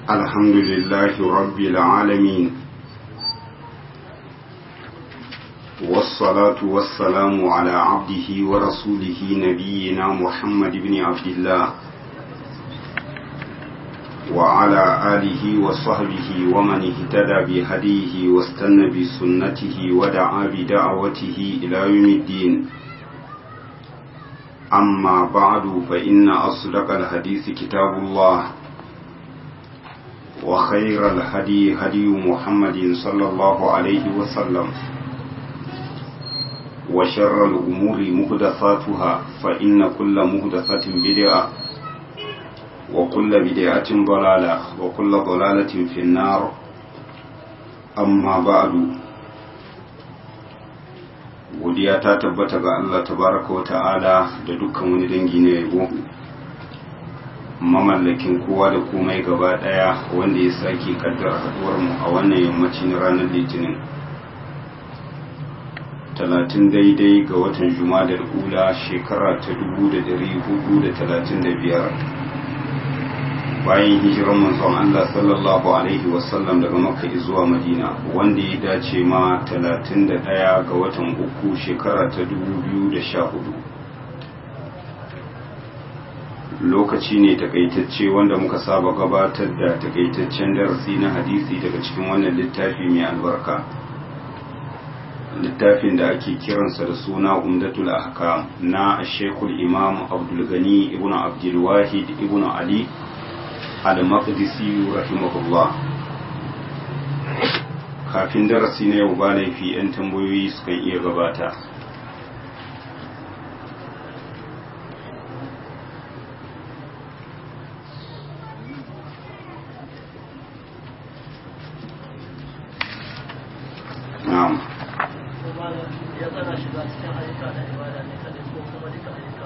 الحمد لله رب العالمين والصلاة والسلام على عبده ورسوله نبينا محمد بن عبد الله وعلى آله وصحبه ومن اهتدى بهديه واستنى بسنته ودعا بدعوته إلى يوم الدين أما بعد فإن أصدق الحديث كتاب الله وخير الهدي هدي محمد صلى الله عليه وسلم وشر الأمور مهدثاتها فإن كل مهدثة بدعة وكل بدعة ضلالة وكل ضلالة في النار أما بعد godiya ta tabbata ga Allah tabaraka wa ta'ala da dukkan wani dangi na yabo mamallakin kowa da komai gaba daya wanda ya sake kaddara haduwar mu a wannan yammaci na ranar litinin talatin daidai ga watan jumadar ula shekara ta dubu da dari hudu da talatin da biyar bayan hijiran manzon Allah sallallahu alaihi wasallam daga makka zuwa madina wanda ya dace ma 31 ga watan uku shekara ta 2014 lokaci ne takaitacce wanda muka saba gabatar da takaitaccen darasi na hadisi daga cikin wannan littafi mai albarka littafin da ake kiransa da suna umdatul ahkam na shekul imam abdulgani ibn abdulwahid ibn ali al-maqdisi rahimahullah kafin darasi na yau ba laifi 'yan tambayoyi sukan iya gabata na'am ya tsana shiga cikin ayyuka na ibada ne kadai ko kuma duka ayyuka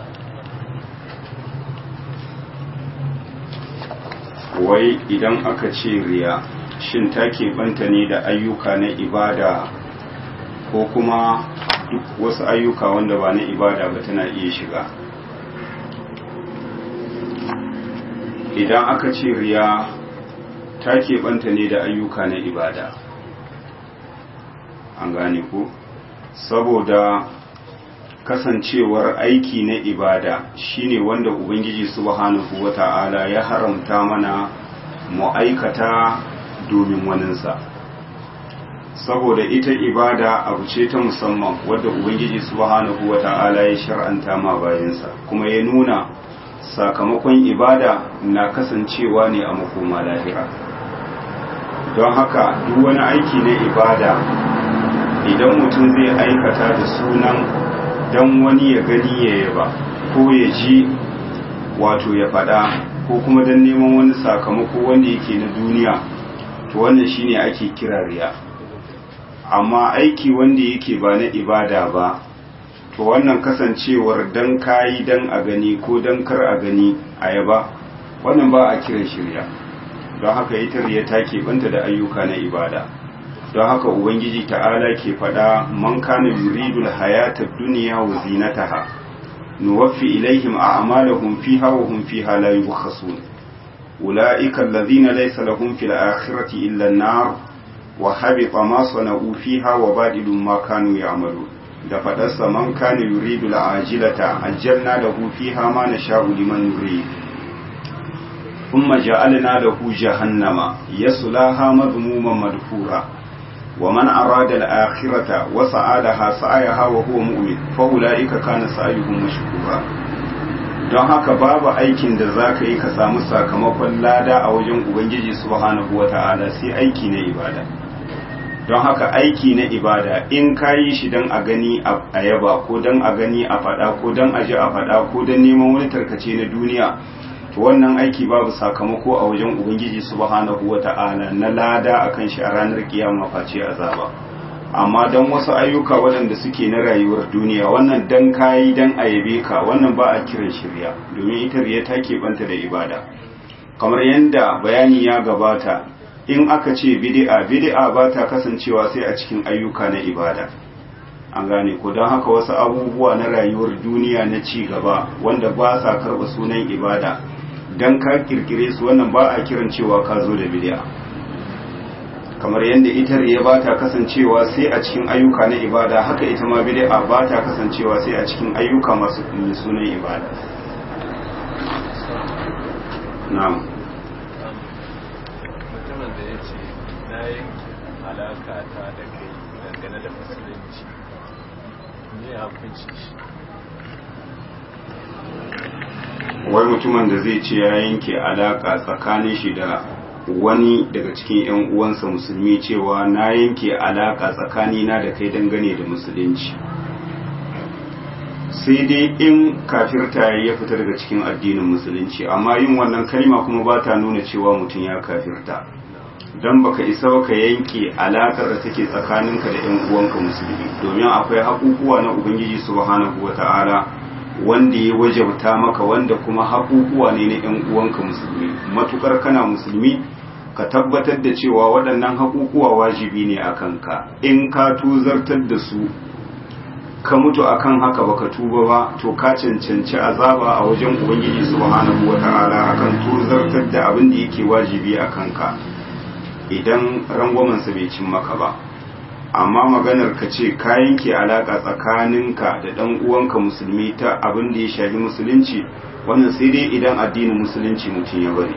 wai idan aka ce riya shin ta banta ne da ayyuka na ibada ko kuma duk wasu ayyuka wanda ba na ibada ba tana iya shiga idan aka ce riya ta banta ne da ayyuka na ibada an gane ku saboda kasancewar aiki na ibada shine wanda ubangiji subhanahu wata'ala ya haramta mana mu aikata domin waninsa saboda ita ibada abu ce ta musamman wadda ubangiji subhanahu wata'ala ya shar'anta ma bayansa kuma ya nuna sakamakon ibada na kasancewa ne a makoma lahira don haka duk wani aiki na ibada idan mutum zai aikata da sunan don wani ya gani ya yaba ko ya ji wato ya fada ko kuma don neman wani sakamako wanda yake na duniya to wannan shine ake kira riya amma aiki wanda yake ba na ibada ba to wannan kasancewar dan kayi dan a gani ko dan kar a gani a yaba wannan ba a kiran shirya don haka ita riya ta banta da ayyuka na ibada don haka ubangiji ta'ala ke faɗa man kana yuridul hayata dunya wa zinataha nuwaffi ilaihim a'malahum fiha wa hum fiha la yubkhasun ulaika alladhina laysa lahum fil akhirati illa an-nar wa habita ma sana'u fiha wa badilun ma kanu ya'malun da faɗarsa man kana yuridul ajilata ajjalna lahu fiha ma nasha'u liman nurid ثم جعلنا له جهنم يصلاها مذموما مدحورا ومن أراد الآخرة وسعى لها سعيها وهو مؤمن فأولئك كان سعيهم مشكورا don haka babu aikin da za ka yi ka samu sakamakon lada a wajen ubangiji subhanahu wa ta'ala sai aiki na ibada don haka aiki na ibada in ka yi shi don a gani a yaba ko don a gani a fada ko don a ji a fada ko don neman wani tarkace na duniya to wannan aiki babu sakamako a wajen ubangiji subhanahu wata'ala na lada akan shi a ranar kiyama face azaba amma dan wasu ayyuka waɗanda suke na rayuwar duniya wannan dan kayi dan ayabe ka wannan ba a kiran shirya domin ita riya ta keɓanta da ibada kamar yadda bayani ya gabata in aka ce bid'a bid'a ba ta kasancewa sai a cikin ayyuka na ibada an gane ko don haka wasu abubuwa na rayuwar duniya na ci gaba wanda ba sa karɓa sunan ibada dan ka kirkire su wannan ba a kiran cewa ka zo da bid'a kamar yadda ita riya ba ta kasancewa sai a cikin ayyuka na ibada haka ita ma bid'a ba ta kasancewa sai a cikin ayyuka masu sunan ibada na'am mutumin da ya ce na yanke alaka ta da kai dangane da musulunci ne hukunci shi wai mutumin da zai ce ya yanke alaka tsakanin shi da wani daga cikin 'yan uwansa musulmi cewa na yanke alaka tsakanina da kai dangane da musulunci sai dai in kafirta ya fita daga cikin addinin musulunci amma yin wannan kalma kuma ba ta nuna cewa mutum ya kafirta don baka isa ka yanke alakar da take tsakaninka da 'yan uwanka musulmi domin akwai haƙuƙuwa na ubangiji subhanahu wata'ala wanda ya wajabta maka wanda kuma haƙuƙuwa ne na 'yan uwanka musulmi matukar kana musulmi ka tabbatar da cewa waɗannan haƙuƙuwa wajibi ne a kanka in ka tuzartar da su ka mutu akan haka baka tuba ba to ka cancanci azaba a wajen ubangiji subhanahu wata'ala akan tuzartar da abin da yake wajibi a kanka idan rangwamansa bai cin maka ba amma maganar ka ce ka yanke alaka tsakaninka da dan uwanka musulmi ta abin da ya shafi musulunci wannan sai dai idan addinin musulunci mutum ya bari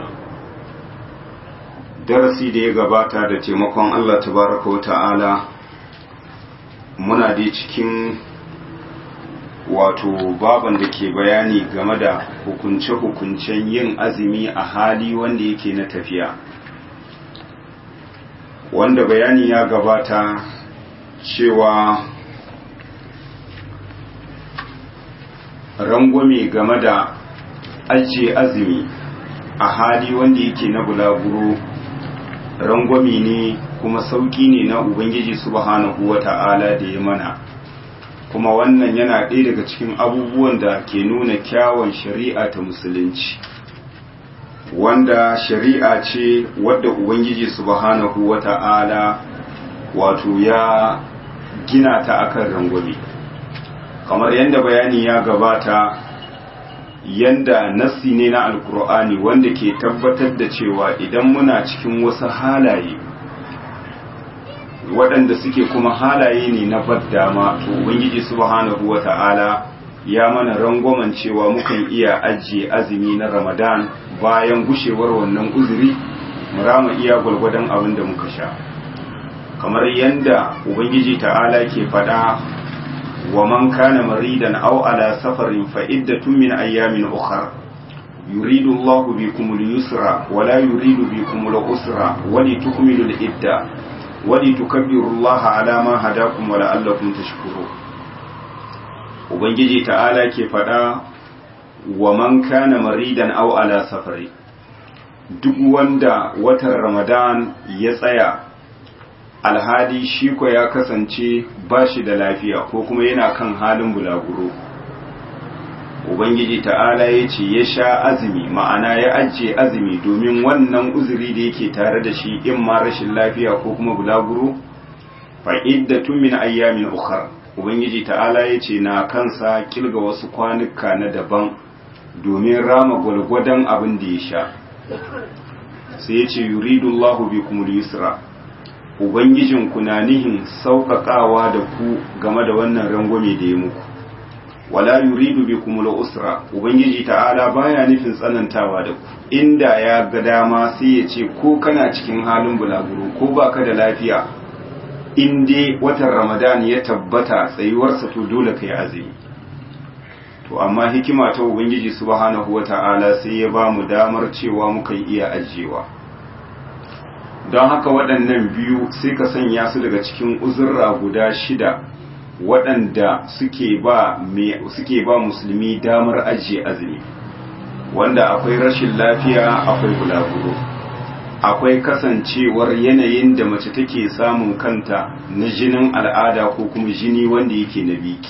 darasi da ya gabata da taimakon Allah tabaraka wa ta'ala muna dai cikin wato baban da ke bayani game da hukunce-hukuncen yin azumi a hali wanda yake na tafiya wanda bayani ya gabata cewa rangwame game da ajiye azumi a hali wanda yake na bulaguro rangwame ne kuma sauki ne na ubangiji subhanahu wata'ala da ya mana kuma wannan yana ɗaya daga cikin abubuwan da ke nuna kyawun shari'a ta musulunci wanda shari'a ce wadda ubangiji subhanahu wata'ala wato ya gina ta akan rangwame kamar yadda bayani ya gabata yanda nassi ne na alkur'ani wanda ke tabbatar da cewa idan muna cikin wasu halaye waɗanda suke kuma halaye ne na baddama to ubangiji subhanahu wata'ala ya mana rangwamen cewa mukan iya ajiye azumi na ramadan bayan gushewar wannan uzuri mu rama iya gwalgwadon abin da muka sha kamar yadda ubangiji ta'ala ke faɗa wa man kana maridan aw ala safarin fa iddatun min ayyamin ukhra yuridu Allahu bikum al-yusra wa la yuridu bikum al-usra wa litukmilu al-idda wa litukabbiru Allah ala ma hadakum wa la'allakum tashkurun ubangiji ta'ala ke faɗa wa man kana maridan aw ala safari duk wanda watan ramadan ya tsaya alhali shi ko ya kasance ba shi da lafiya ko kuma yana kan halin bulaguro ubangiji ta'ala ya ce ya sha azumi ma'ana ya ajiye azumi domin wannan uzuri da yake tare da shi in ma rashin lafiya ko kuma bulaguro fa'iddatun min ayyamin ukhra ubangiji ta'ala ya ce na kansa kilga wasu kwanuka na daban domin rama gwalgwadon abin da ya sha sai ya ce yuridullahu bikumul yusra ubangijinku na nihin sauƙaƙawa da ku game da wannan rangwame da ya muku wala yuridu bikumul usra ubangiji ta'ala baya nufin tsanantawa da ku inda ya ga dama sai ya ce ko kana cikin halin bulaguro ko baka da lafiya in dai watan ramadan ya tabbata tsayuwarsa to dole kai azumi to amma hikima ta ubangiji subhanahu wata'ala sai ya ba mu damar cewa mukan iya ajiyewa don haka waɗannan biyu sai ka sanya su daga cikin uzurra guda shida waɗanda suke ba suke ba musulmi damar ajiye azumi wanda akwai rashin lafiya akwai bulaguro akwai kasancewar yanayin da mace take samun kanta na jinin al'ada ko kuma jini wanda yake na biki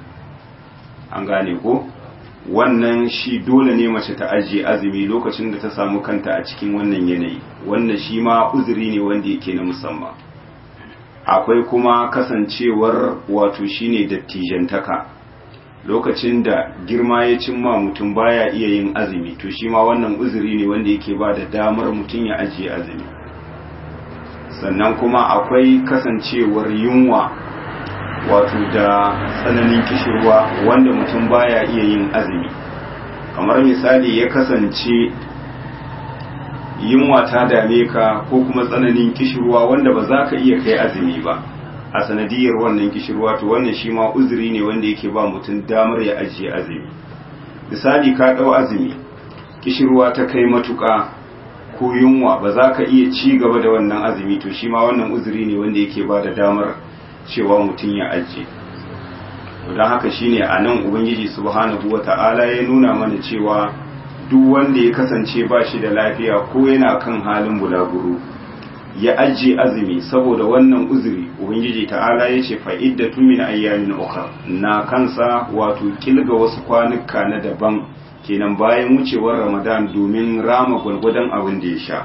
an gane ko wannan shi dole ne mace ta ajiye azumi lokacin da ta samu kanta a cikin wannan yanayi wannan shi ma uzuri ne wanda yake na musamman akwai kuma kasancewar wato shine dattijantaka lokacin da girma ya cimma mutum baya iya yin azumi to shi ma wannan uzuri ne wanda yake ba da damar mutum ya ajiye azumi sannan kuma akwai kasancewar yunwa wato da tsananin kishirwa wanda mutum baya iya yin azumi kamar misali ya kasance yunwa ta dame ka ko kuma tsananin kishirwa wanda ba za ka iya kai azumi ba a sanadiyar wannan kishirwa to wannan shi ma uzuri ne wanda yake ba mutum damar ya ajiye azumi misali ka ɗau azumi kishirwa ta kai matuƙa ko yunwa ba za ka iya ci gaba da wannan azumi to shi ma wannan uzuri ne wanda yake ba da damar cewa mutum ya ajiye don haka shine a nan ubangiji subhanahu wata'ala ya nuna mana cewa duk wanda ya kasance ba shi da lafiya ko yana kan halin bulaguro ya ajiye azumi saboda wannan uzuri ubangiji ta'ala ya ce fa'iddatu min ayyamin ukhra na kansa wato kilga wasu kwanuka na daban kenan bayan wucewar ramadan domin rama gwargwadon abin da ya sha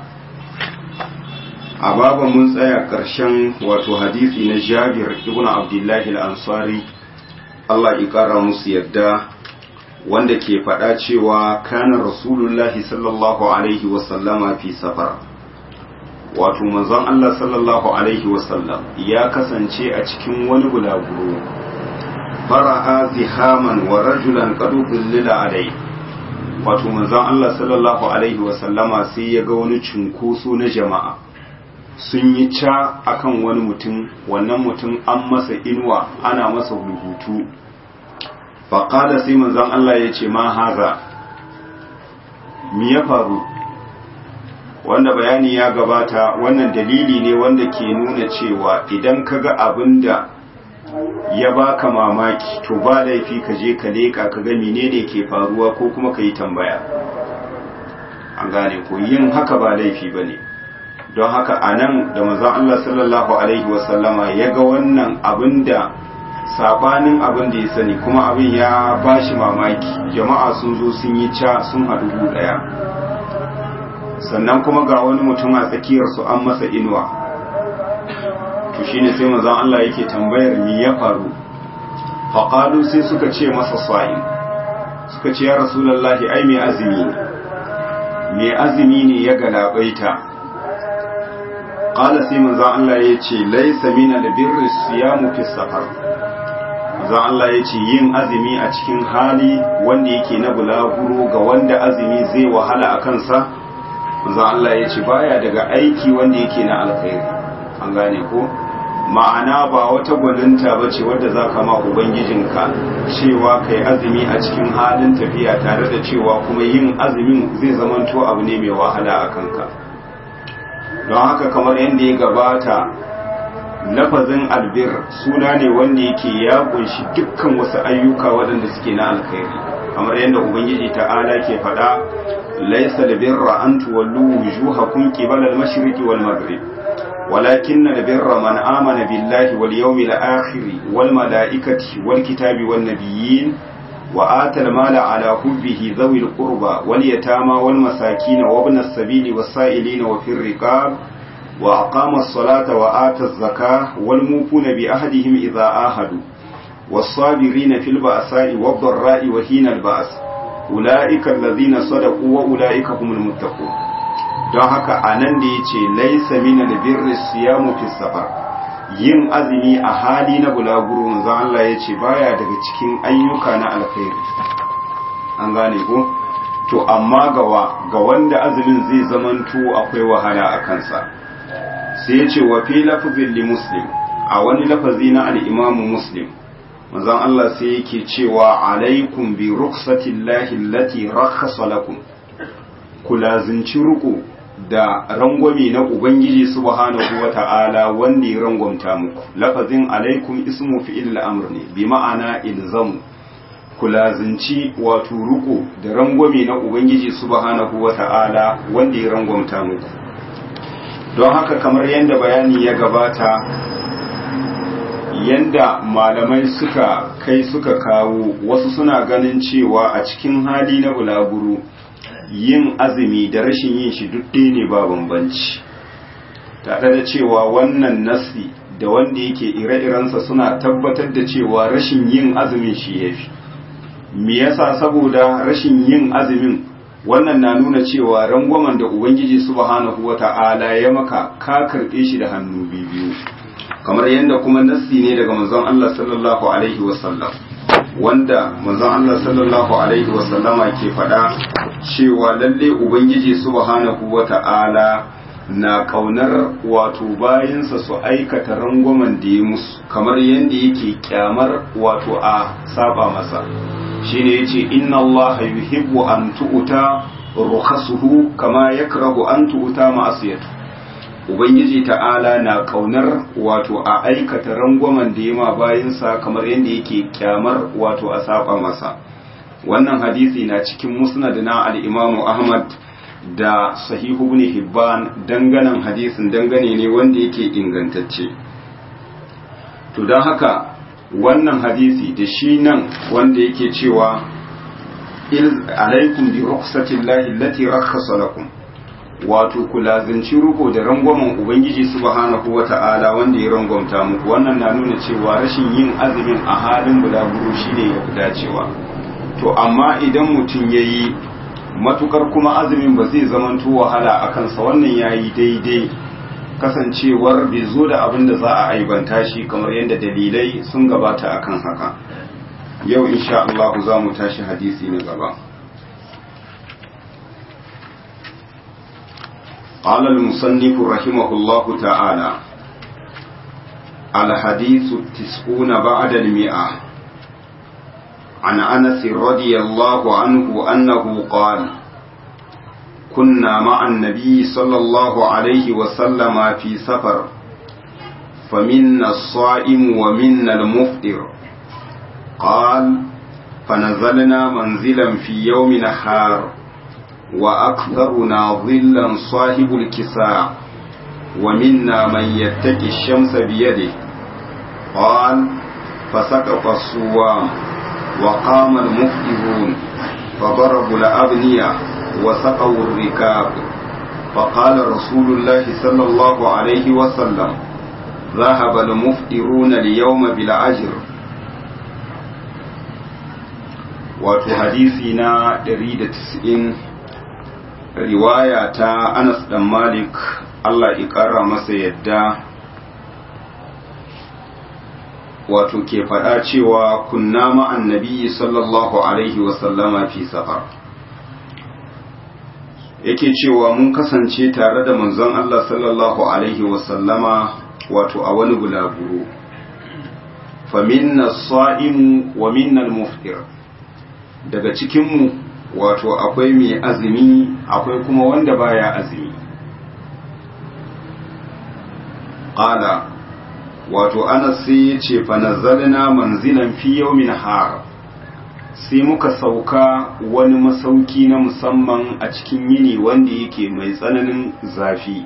a baba mun tsaya ƙarshen wato hadisi na jabir ibn abdullahi al-ansari Allah ya ƙara musu yadda wanda ke faɗa cewa kana rasulullahi sallallahu alaihi wasallama fi safar wato manzon Allah sallallahu alaihi wasallam ya kasance a cikin wani bulaguro fara'a zihaman wa rajulan qad lila alai wato manzon Allah sallallahu alaihi wasallama sai ya ga wani cunkoso na jama'a sun yi ca akan wani mutum wannan mutum an masa inuwa ana masa rubutu faƙada sai manzon Allah ya ce ma haza mi ya faru wanda bayani ya gabata wannan dalili ne wanda ke nuna cewa idan ka ga abin da ya baka mamaki to ba laifi ka je ka leƙa ka ga menene ke faruwa ko kuma ka yi tambaya an gane ko yin haka ba laifi ba ne don haka a nan da manzon Allah sallallahu alaihi wasallama ya ga wannan abin da sabanin abin da ya sani kuma abin ya bashi mamaki jama'a sun zo sun yi ca sun haɗu ɗaya sannan kuma ga wani mutum a tsakiyarsu an masa inuwa to shine sai manzon Allah yake tambayar me ya faru faqalu sai suka ce masa sa'in suka ce ya rasulullahi ai mai azumi ne mai azumi ne ya galabaita qala sai manzon Allah ya ce laysa min albirri siyamu fi safar manzon Allah ya ce yin azumi a cikin hali wanda yake na bulaguro ga wanda azumi zai wahala a kansa manzon Allah ya ce baya daga aiki wanda yake na alkhairi an gane ko ma'ana ba wata gwaninta ba ce wadda za ka ma ubangijinka cewa kai azumi a cikin halin tafiya tare da cewa kuma yin azumin zai zamanto abu ne mai wahala a kanka don haka kamar yadda ya gabata lafazin albir suna ne wanda yake ya kunshi dukkan wasu ayyuka waɗanda suke na alkhairi kamar yadda ubangiji ta'ala ke faɗa laisa albirra an tuwallu wujuhakum qibala al-mashriqi wal maghrib ولكن البر من آمن بالله واليوم الآخر والملائكة والكتاب والنبيين وآتى المال على حبه ذوي القربى واليتامى والمساكين وابن السبيل والسائلين وفي الرقاب وأقام الصلاة وآتى الزكاة والموفون بأهدهم إذا آهدوا والصابرين في البأساء والضراء وحين البأس أولئك الذين صدقوا وأولئك هم المتقون don haka a nan da ya ce laisa mina da birri siyamu fi safar yin azumi a hali na bulaguro manzon Allah ya ce baya daga cikin ayyuka na alkhairi an gane ko to amma gawa ga wanda azumin zai zamanto akwai wahala a kansa sai ya ce wa fi lafzin li muslim a wani lafazi na al-imam muslim manzon Allah sai yake cewa alaikum bi rukhsatillahi allati rakhasa lakum ku lazinci ruku da rangwame na Ubangiji subhanahu wa ta'ala wanda ya rangwamta muku, lafazin alaikum ismu fi'il al'amur ne, bi ma'ana ilzamu, ku lazinci wato ruko da rangwame na Ubangiji subhanahu wa ta'ala wanda ya rangwamta muku. Don haka kamar yadda bayani ya gabata, yanda malamai suka kai suka kawo wasu suna ganin cewa a cikin hali na bulaguro. yin azumi da rashin yin shi duk ɗaya ne ba bambanci tare da cewa wannan nasi da wanda yake ire-irensa suna tabbatar da cewa rashin yin azumin shi ya fi me yasa saboda rashin yin azumin wannan na nuna cewa rangwamen da ubangiji subhanahu wata'ala ya maka ka karɓe shi da hannu biyu kamar yadda kuma nassi ne daga manzon Allah sallallahu alaihi wasallam wanda manzon Allah sallallahu alaihi wasallama ke faɗa cewa lalle ubangiji subhanahu wata'ala na kaunar wato bayansa su aikata rangwamen da ya musu kamar yadda yake kyamar wato a saba masa shine yace inna Allah yuhibbu an tu'ta rukhasuhu kama yakrahu an tu'ta ma'asiyatu ubangiji ta'ala na kaunar wato a aikata rangwamen da yama bayansa kamar yadda yake kyamar wato a saba masa wannan hadisi na cikin musnad na al-imamu ahmad da sahihu ibn hibban danganan hadisin dangane ne wanda yake ingantacce to don haka wannan hadisi da shi nan wanda yake cewa alaikum bi rukhsatillahi allati rakhasa lakum wato ku lazimci ruko da rangwamen ubangiji subhanahu wata'ala wanda ya rangwamta muku wannan na nuna cewa rashin yin azumin a halin bulaguro shine ya fi dacewa to amma idan mutum ya yi matukar kuma azumin ba zai zamanto wahala a kansa wannan ya yi daidai kasancewar bai zo da abin da za a aibanta shi kamar yadda dalilai sun gabata akan haka yau insha Allah za mu tashi hadisi na gaba قال المصنف رحمه الله تعالى الحديث التسعون بعد المئة عن أنس رضي الله عنه أنه قال كنا مع النبي صلى الله عليه وسلم في سفر فمنا الصائم ومنا المفطر قال فنزلنا منزلا في يوم نحار وأكثرنا ظلا صاحب الكساء ومنا من يتقي الشمس بيده قال فسقط الصوام وقام المفطرون فضربوا الأبنية وسقوا الركاب فقال رسول الله صلى الله عليه وسلم ذهب المفطرون اليوم بالأجر wato hadisi na 190 riwaya ta Anas dan Malik Allah ya ƙara masa yadda wato ke faɗa cewa kunna ma'an nabiyyi sallallahu alaihi wasallama fi safar yake cewa mun kasance tare da manzon Allah sallallahu alaihi wasallama wato a wani bulaguro faminna sa'imu wa minnal muftir daga cikinmu wato akwai mai azumi akwai kuma wanda baya azumi qala wato anas sai ya ce fanazzalna manzilan fi yawmin har sai muka sauka wani masauki na musamman a cikin yini wanda yake mai tsananin zafi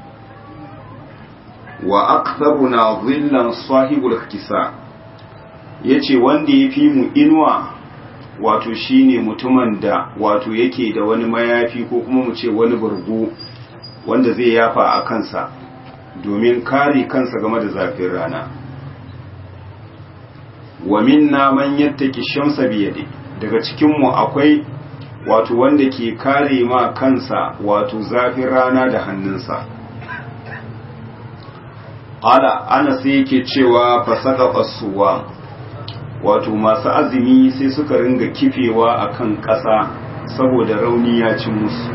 wa aktharuna dhillan sahibul kisa yace wanda ya fi mu inuwa wato shine mutumin da wato yake da wani mayafi ko kuma mu ce wani burgu wanda zai yafa a kansa domin kare kansa game da zafin rana wa minna man yattaki shamsa biyadi daga cikinmu akwai wato wanda ke kare ma kansa wato zafin rana da hannunsa ala ana sai yake cewa fasaka fasuwa wato masu azumi sai suka ringa kifewa akan ƙasa saboda rauni ya ci musu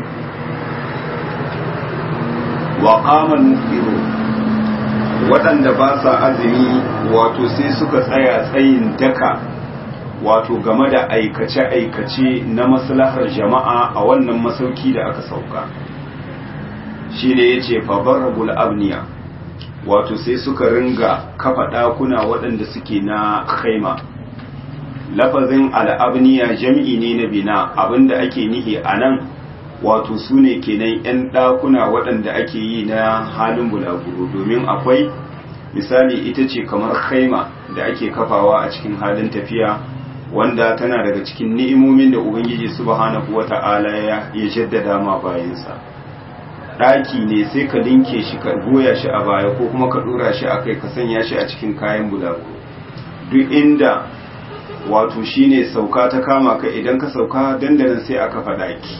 wa qamal mufiru waɗanda ba sa azumi wato sai suka tsaya tsayin daka wato game da aikace-aikace na maslahar jama'a a wannan masauki da aka sauka shi ne ya ce fabarabul abniya wato sai suka ringa kafa ɗakuna waɗanda suke na khaima lafazin al'abniya jam'i ne na bina abinda ake nihi a nan wato su ne kenan 'yan ɗakuna waɗanda ake yi na halin bulaguro domin akwai misali ita ce kamar khaima da ake kafawa a cikin halin tafiya wanda tana daga cikin ni'imomin da ubangiji subhanahu wata'ala ya jaddada ma bayansa ɗaki ne sai ka linke shi ka goya shi a baya ko kuma ka ɗora shi a kai ka sanya shi a cikin kayan bulaguro duk inda wato shine sauka ta kama ka idan ka sauka dandanan sai aka faɗa ki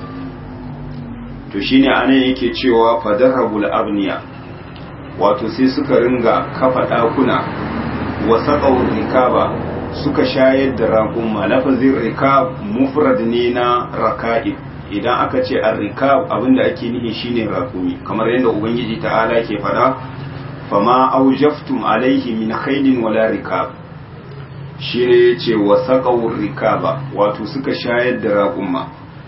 to shine anan yake cewa fadarabul abniya wato sai suka ringa kafa ɗakuna wa saƙawar rikaba suka shayar da raƙumma lafazin rikab mufrad ne na raka'ib idan aka ce an rikab abinda ake nihi shine raƙumi kamar yadda ubangiji ta'ala ke faɗa fama aujaftum alaihi min khailin wala rikab shine yace wa saƙawar rikaba wato suka shayar da raƙumma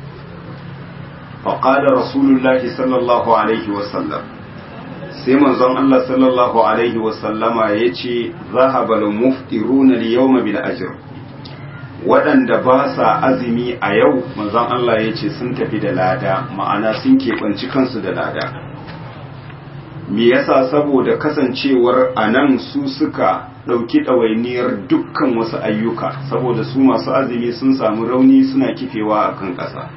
faqala rasulullahi sallallahu alaihi wasallam sai manzon Allah sallallahu alaihi wasallama ya ce zahabal muftiruna liyawma bil ajr waɗanda ba sa azumi a yau manzon Allah ya ce sun tafi da lada ma'ana sun keɓanci kansu da lada me yasa saboda kasancewar a nan su suka ɗauki ɗawainiyar dukkan wasu ayyuka saboda su masu azumi sun samu rauni suna kifewa a kan ƙasa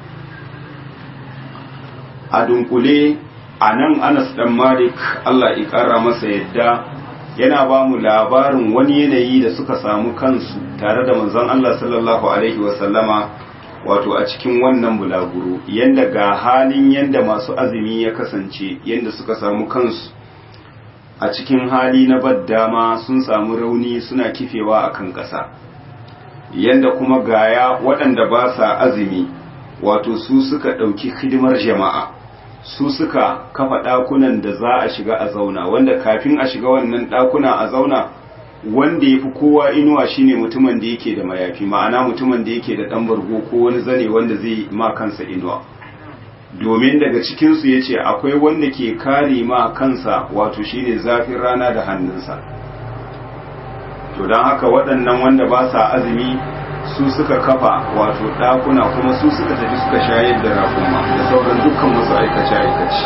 a dunkule a nan anas dan malik allah ƙara masa yadda yana ba mu labarin wani yanayi da suka samu kansu tare da manzon allah sallallahu alaihi wasallama wato a cikin wannan bulaguro yanda ga halin yanda masu azumi ya kasance yanda suka samu kansu a cikin hali na baddama sun samu rauni suna kifewa a kan ƙasa yanda kuma gaya waɗanda ba sa azumi wato su suka ɗauki hidimar jama'a su suka kafa ɗakunan da za a shiga a zauna wanda kafin a shiga wannan ɗakuna a zauna wanda ya fi kowa inuwa shine mutumin da yake da mayafi ma'ana mutumin da yake da ɗan bargo ko wani zane wanda zai ma kansa inuwa domin daga cikinsu ya ce akwai wanda ke kare ma kansa wato shine zafin rana da hannunsa to don haka waɗannan wanda ba sa azumi su suka kafa wato ɗakuna kuma su suka tafi suka shayar da rakuma da sauran dukkan wasu aikace-aikace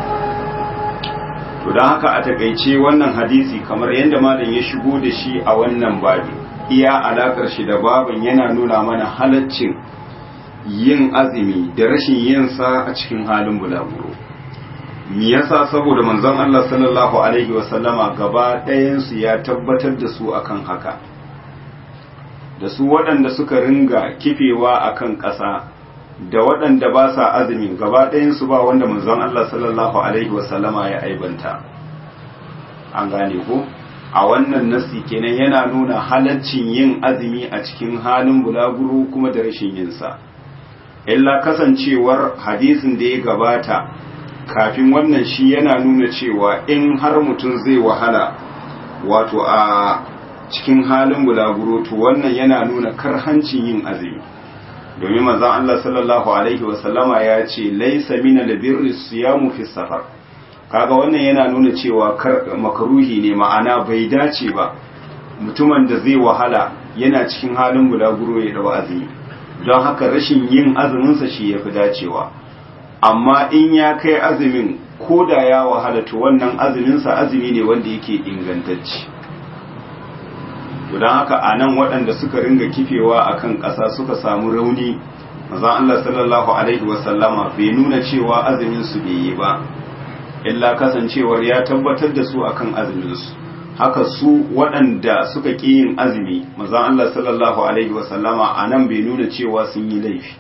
to don haka a takaice wannan hadisi kamar yadda malam ya shigo da shi a wannan babi iya alakar shi da babin yana nuna mana halaccin yin azumi da rashin yin sa a cikin halin bulaguro me yasa saboda manzon Allah sallallahu alaihi wasallama gaba ɗayan su ya tabbatar da su akan haka da su waɗanda suka ringa kifewa a kan ƙasa da waɗanda ba sa azumi gaba ɗayansu ba wanda manzon Allah sallallahu Alaihi wasallama ya aibanta an gane ko a wannan nasi kenan yana nuna halaccin yin azumi a cikin halin bulaguro kuma da rashin yinsa illa kasancewar hadisin da ya gabata kafin wannan shi yana nuna cewa in har mutum zai wahala wato a cikin halin bulaguro to wannan yana nuna karhancin yin azumi domin manzon Allah sallallahu alaihi wasallama ya ce laisa min albirri siyamu fi safar kaga wannan yana nuna cewa makaruhi ne ma'ana bai dace ba mutumin da zai wahala yana cikin halin bulaguro ya dawo azumi don haka rashin yin azuminsa shi yafi dacewa amma in ya kai azumin ko da ya wahala to wannan azuminsa azumi ne wanda yake ingantacce don haka a nan waɗanda suka ringa kifewa a kan ƙasa suka samu rauni maza Allah sallallahu Alaihi wasallama bai nuna cewa azuminsu bai yi ba illa kasancewar ya tabbatar da su akan azuminsu haka su waɗanda suka ƙi yin azumi maza Allah sallallahu Alaihi wasallama a nan bai nuna cewa sun yi laifi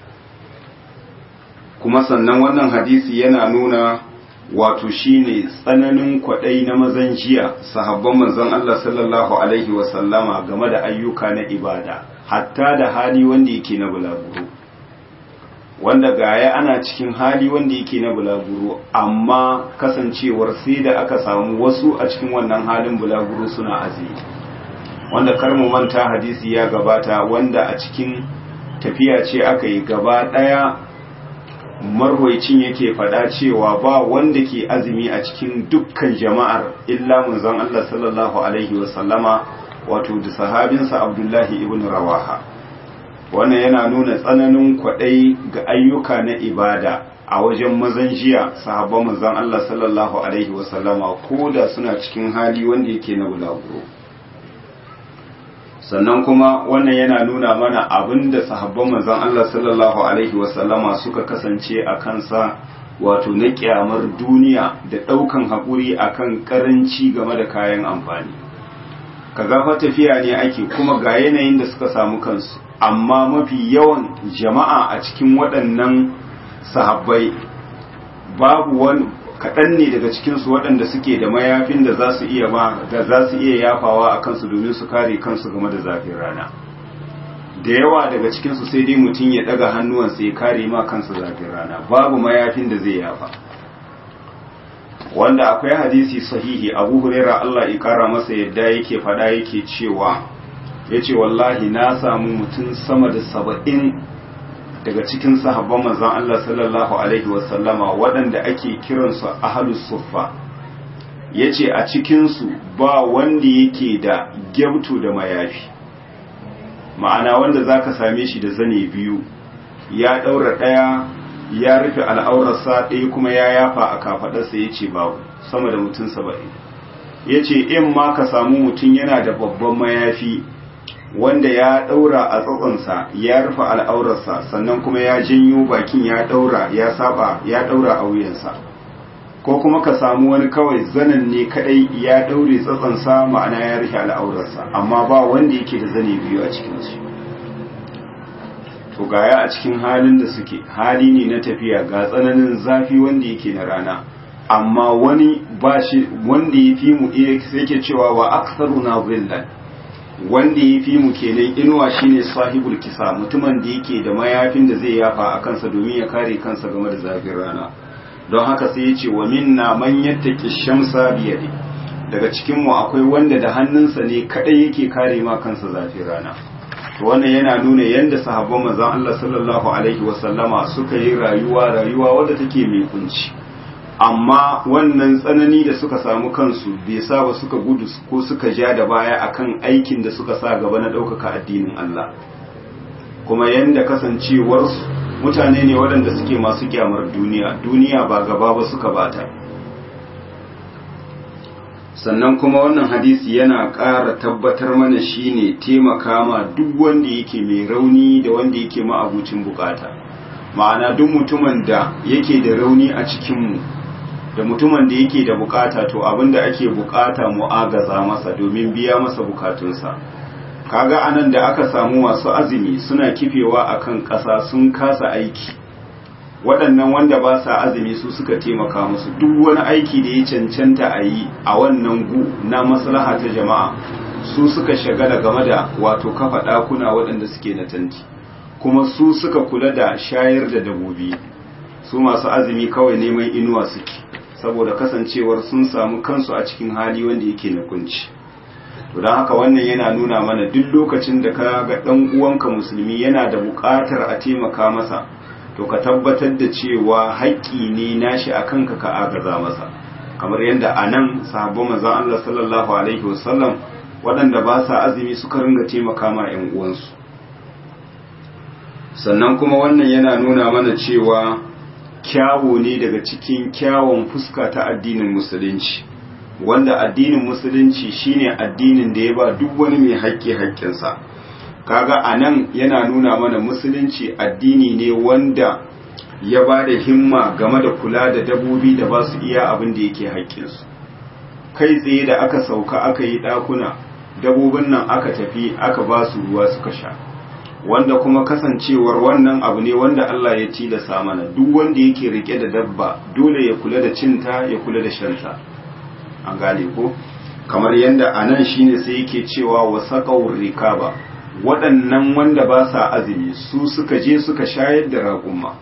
kuma sannan wannan hadisi yana nuna wato shine tsananin kwaɗai na mazan jiya sahabban manzon Allah sallallahu alaihi wasallama game da ayyuka na ibada hatta da hali wanda yake na bulaguro wanda gaya ana cikin hali wanda yake na bulaguro amma kasancewar sai da aka samu wasu a cikin wannan halin bulaguro suna azumi wanda kar mu manta hadisi ya gabata wanda a cikin tafiya ce aka yi gaba ɗaya marwaicin yake faɗa cewa ba wanda ke azumi a cikin dukkan jama'ar illa manzon Allah sallallahu alaihi wasallama wato da sahabinsa Abdullahi ibn Rawaha wannan yana nuna tsananin kwaɗai ga ayyuka na ibada a wajen mazan jiya sahabban manzon Allah sallallahu alaihi wasallama ko da suna cikin hali wanda yake na bulaguro sannan kuma wannan yana nuna mana abin da sahabban manzon Allah sallallahu alaihi wasallama suka kasance a kansa wato na kyamar duniya da ɗaukan haƙuri akan ƙaranci game da kayan amfani ka gafa tafiya ne ake kuma ga yanayin da suka samu kansu amma mafi yawan jama'a a cikin waɗannan sahabbai babu wani kaɗan ne daga cikinsu waɗanda suke da mayafin da za su iya ba da za su iya yafawa a kansu domin su kare kansu game da zafin rana da yawa daga cikinsu sai dai mutum ya ɗaga hannuwansa ya kare ma kansa zafin rana babu mayafin da zai yafa wanda akwai hadisi sahihi abu huraira Allah ya kara masa yadda yake fada yake cewa ya ce wallahi na samu mutum sama da saba'in daga cikin sahabban manzan Allah sallallahu alaihi wasallama waɗanda ake kiransu ahalus suffa ya ce a cikinsu ba wanda yake da gyabtu da mayafi ma'ana wanda za ka same shi da zane biyu ya ɗaura ɗaya ya rufe al'aurarsa ɗaya kuma ya yafa a kafaɗarsa ya ce babu sama da mutum saba'in ya ce in ma ka samu mutum yana da babban mayafi wanda ya ɗaura a tsatsonsa ya rufe al'aurarsa sannan kuma ya janyo bakin ya ɗaura ya saba ya ɗaura a wuyansa ko kuma ka samu wani kawai zanen ne kadai ya ɗaure tsatsonsa ma'ana ya rufe al'aurarsa amma ba wanda yake da zane biyu a cikinsu to gaya a cikin halin da suke hali ne na tafiya ga tsananin zafi wanda yake na rana amma wani ba shi wanda ya fi mu yake cewa wa aktsaru na zillan wanda ya fi mu kenan inuwa shine sahibul kisa mutumin da yake da mayafin da zai yafa a kansa domin ya kare kansa game da zafin rana don haka sai ya ce wa minna man yattaqi shamsa biyadi daga cikin mu akwai wanda da hannunsa ne kadai yake kare ma kansa zafin rana to wannan yana nuna yadda sahabban manzon Allah sallallahu alaihi wasallama suka yi rayuwa rayuwa wadda take mai kunci amma wannan tsanani da suka samu kansu bai sa ba suka gudu ko suka ja da baya akan aikin da suka sa gaba na ɗaukaka addinin Allah kuma yadda kasancewarsu mutane ne waɗanda suke masu kyamar duniya duniya ba gaba ba suka bata sannan kuma wannan hadisi yana ƙara tabbatar mana shine taimaka ma duk wanda yake mai rauni da wanda yake ma'abucin bukata ma'ana duk mutumin da yake da rauni a cikinmu da mutumin da yake da bukata to abinda ake bukata mu agaza masa domin biya masa bukatunsa kaga anan da aka samu masu azumi suna kifewa akan ƙasa sun kasa aiki waɗannan wanda ba sa azumi su suka taimaka musu duk wani aiki da ya cancanta a yi a wannan gu na maslaha ta jama'a su suka shagala game da wato kafa ɗakuna waɗanda suke na tanti kuma su suka kula da shayar da dabobi su masu azumi kawai neman inuwa suke saboda kasancewar sun samu kansu a cikin hali wanda yake na kunci to don haka wannan yana nuna mana duk lokacin da ka ga ɗan uwanka musulmi yana da buƙatar a taimaka masa to ka tabbatar da cewa haƙƙi ne nashi a kanka ka agaza masa kamar yadda a nan sahabban manzon Allah sallallahu alaihi wasallam waɗanda ba sa azumi suka ringa taimaka ma 'yan uwansu sannan kuma wannan yana nuna mana cewa kyawo ne daga cikin kyawun fuska ta addinin musulunci wanda addinin musulunci shine addinin da ya ba duk wani mai haƙƙi haƙƙinsa kaga a nan yana nuna mana musulunci addini ne wanda ya ba da himma game da kula da dabobi da ba su iya abin da yake haƙƙinsu kai tsaye da aka sauka aka yi ɗakuna dabobin nan aka tafi aka ba su ruwa suka sha wanda kuma kasancewar wannan abu ne wanda Allah ya tilasa mana duk wanda yake rike da dabba dole ya kula da cinta ya kula da shanta an gane ko kamar yadda a nan shine sai yake cewa wa saƙawar rikaba waɗannan wanda ba sa azumi su suka je suka shayar da raƙumma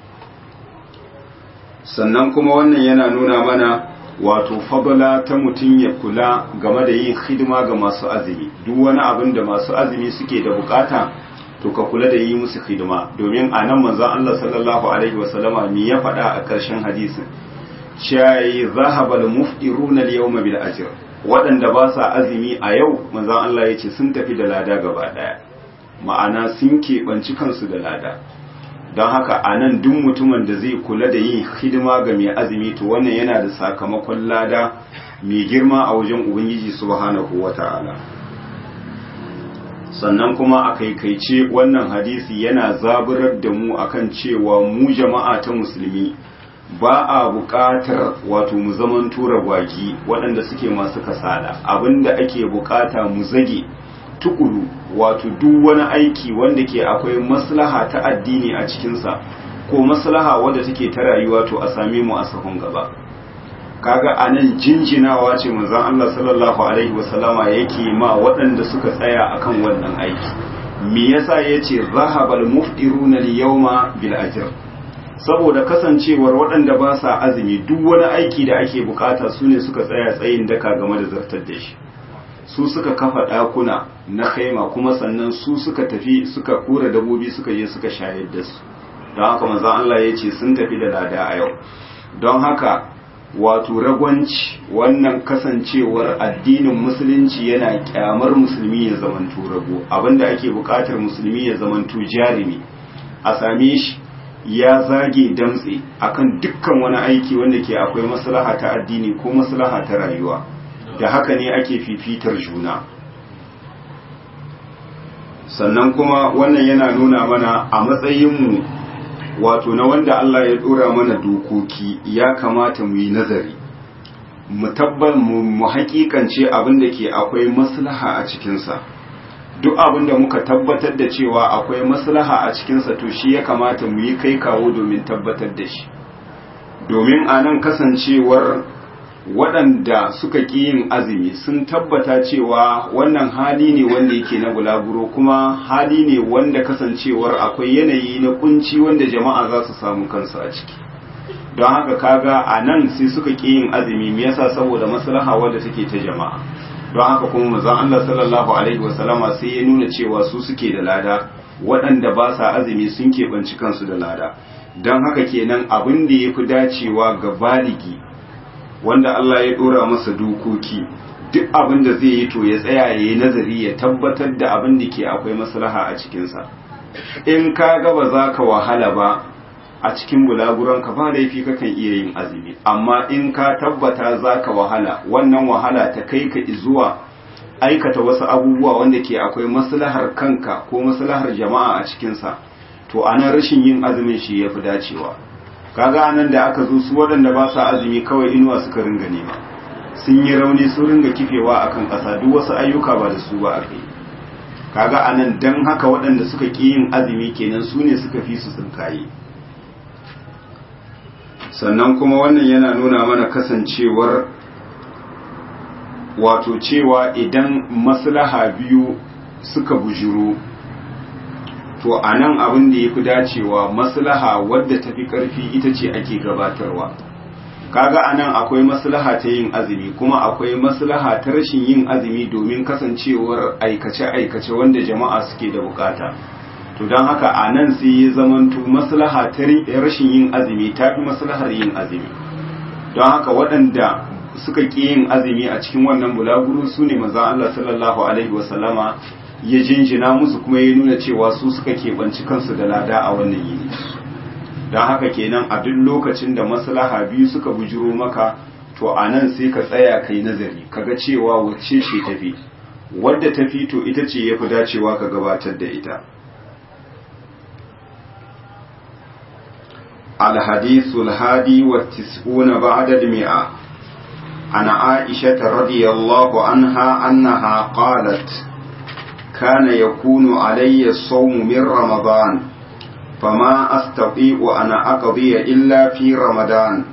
sannan kuma wannan yana nuna mana wato fabala ta mutum ya kula game da yin hidima ga masu azumi duk wani abin da masu azumi suke da bukata to ka kula da yi musu hidima domin a nan manzon Allah sallallahu alaihi wasallama me ya faɗa a ƙarshen hadisin shayi zahabal muftiruna al-yawma bil ajr waɗanda ba sa azumi a yau manzon Allah ya ce sun tafi da lada gaba ɗaya ma'ana sun keɓanci kansu da lada don haka a nan duk mutumin da zai kula da yin hidima ga mai azumi to wannan yana da sakamakon lada mai girma a wajen ubangiji subhanahu wata'ala sannan kuma a kaikaice wannan hadisi yana zaburar da mu akan cewa mu jama'a ta musulmi ba a buƙatar wato mu zaman tura gwagi waɗanda suke masu kasala abinda ake buƙata mu zage tukuru wato duk wani aiki wanda ke akwai maslaha ta addini a cikinsa ko maslaha wadda take ta rayuwa to a same mu a sahun gaba kaga anan jinjinawa ce manzon Allah sallallahu alaihi wasallama yake ma waɗanda suka tsaya akan wannan aiki me yasa yace zahabal muftiruna al-yawma bil ajr saboda kasancewar waɗanda ba sa azumi duk wani aiki da ake bukata su ne suka tsaya tsayin daka game da zartar da shi su suka kafa ɗakuna na kaima kuma sannan su suka tafi suka kura dabobi suka je suka shayar da su don haka manzon Allah ya ce sun tafi da lada a yau don haka wato ragwanci wannan kasancewar addinin musulunci yana kyamar musulmi ya zamanto rago abinda ake bukatar musulmi ya zamanto jarumi a same shi ya zage damtse akan dukkan wani aiki wanda ke akwai maslaha ta addini ko maslaha ta rayuwa da haka ne ake fifitar juna sannan kuma wannan yana nuna mana a matsayinmu wato na wanda Allah ya dora mana dokoki ya kamata mu yi nazari mu tabbar mu hakikance abin da ke akwai maslaha a cikinsa duk abin da muka tabbatar da cewa akwai maslaha a cikinsa to shi ya kamata mu yi kai kawo domin tabbatar da shi domin a nan kasancewar waɗanda suka ƙi yin azumi sun tabbata cewa wannan hali ne wanda yake na bulaguro kuma hali ne wanda kasancewar akwai yanayi na kunci wanda jama'a za su samu kansu a ciki don haka kaga a nan sai suka ƙi yin azumi me yasa saboda maslaha wadda take ta jama'a don haka kuma manzon Allah sallallahu alaihi wasallama sai ya nuna cewa su suke da lada waɗanda ba sa azumi sun keɓanci kansu da lada don haka kenan abin da ya fi dacewa ga baligi wanda Allah ya dora masa dokoki duk abin da zai yi to ya tsaya ya yi nazari ya tabbatar da abin da ke akwai maslaha a cikinsa in ka ga ba za ka wahala ba a cikin bulaguranka ba laifi kakan iya yin azumi amma in ka tabbata za ka wahala wannan wahala ta kai ka zuwa aikata wasu abubuwa wanda ke akwai maslahar kanka ko maslahar jama'a a cikinsa to anan rashin yin azumin shi ya fi dacewa kaga anan da aka zo su waɗanda ba sa azumi kawai inuwa suka ringa nema sun yi rauni sun ringa kifewa akan ƙasa duk wasu ayyuka ba da su ba a kai kaga anan dan haka waɗanda suka ƙi yin azumi kenan su ne suka fi su tsinkaye sannan kuma wannan yana nuna mana kasancewar wato cewa idan maslaha biyu suka bujuru to a nan abin da ya fi dacewa maslaha wadda ta fi ƙarfi ita ce ake gabatarwa kaga a nan akwai maslaha ta yin azumi kuma akwai maslaha ta rashin yin azumi domin kasancewar aikace-aikace wanda jama'a suke da bukata to don haka a nan sai ya zamanto maslaha ta rashin yin azumi ta fi maslahar yin azumi don haka waɗanda suka ƙi yin azumi a cikin wannan bulaguro su ne maza Allah sallallahu alaihi wasallama ya jinjina musu kuma ya nuna cewa su suka keɓanci kansu da lada a wannan yini don haka kenan a duk lokacin da maslaha biyu suka bujiro maka to a nan sai ka tsaya kai nazari kaga cewa wacce ce tafi wadda tafi to ita ce ya fi dacewa ka gabatar da ita الحديث الهادي والتسعون بعد المئة عن عائشة رضي الله عنها أنها قالت كان يكون علي الصوم من رمضان فما أستطيع أن أقضي إلا في رمضان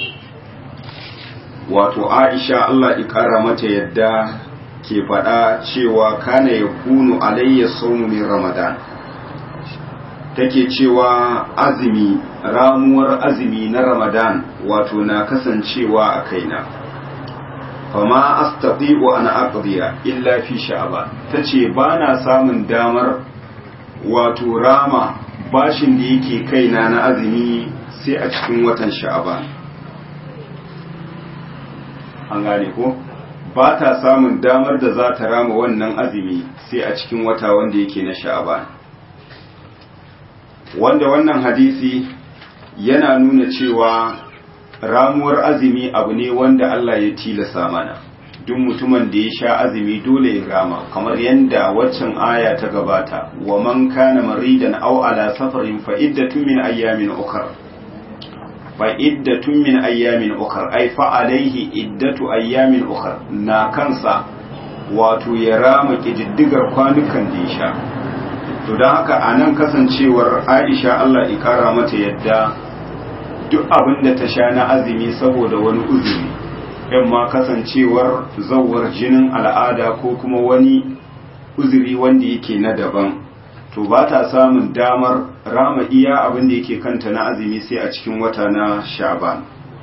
wato Aisha Allah ikara mata yadda ke faɗa cewa kana ya kunu alayya saumu min Ramadan take cewa azumi ramuwar azumi na Ramadan wato na kasancewa a kaina fama astati'u an aqdiya illa fi sha'ban tace bana samun damar wato rama bashin da yake kaina na azumi sai a cikin watan sha'ban an gane ko ba ta samun damar da za ta rama wannan azumi sai a cikin wata wanda yake na sha'ban wanda wannan hadisi yana nuna cewa ramuwar azumi abu ne wanda Allah ya tilasa mana duk mutumin da ya sha azumi dole ya rama kamar yadda waccan aya ta gabata wa man kana maridan aw ala safarin fa iddatun min ayyamin ukhra fa iddatun min ayyamin ukhra ay fa alaihi iddatu ayyamin ukhra na kansa wato ya rama kididdigar kwanukan da ya sha to don haka a nan kasancewar aisha Allah ikara mata yadda duk abin da ta sha na azumi saboda wani uzuri in ma kasancewar zawar jinin al'ada ko kuma wani uzuri wanda yake na daban to ba ta samun damar rama iya abin da yake kanta na azumi sai a cikin wata na sha'ban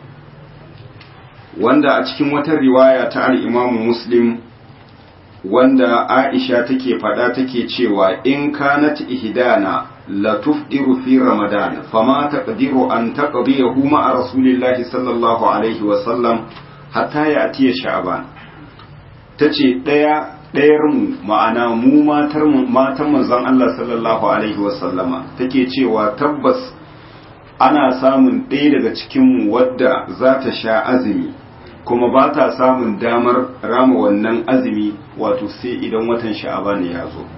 wanda a cikin wata riwaya ta al'imamu muslim wanda aisha take faɗa take cewa in kanat ihdana la tufdiru fi ramadan fama taqdiru an taqdiyahu ma'a rasulillahi sallallahu alaihi wa sallam hatta ya atiya sha'ban tace daya ɗayar mu ma'ana mu matar matan manzon Allah sallallahu alaihi wa sallama take cewa tabbas ana samun ɗaya daga cikin mu wadda za ta sha azumi kuma ba ta samun damar rama wannan azumi wato sai idan watan sha'aban ya zo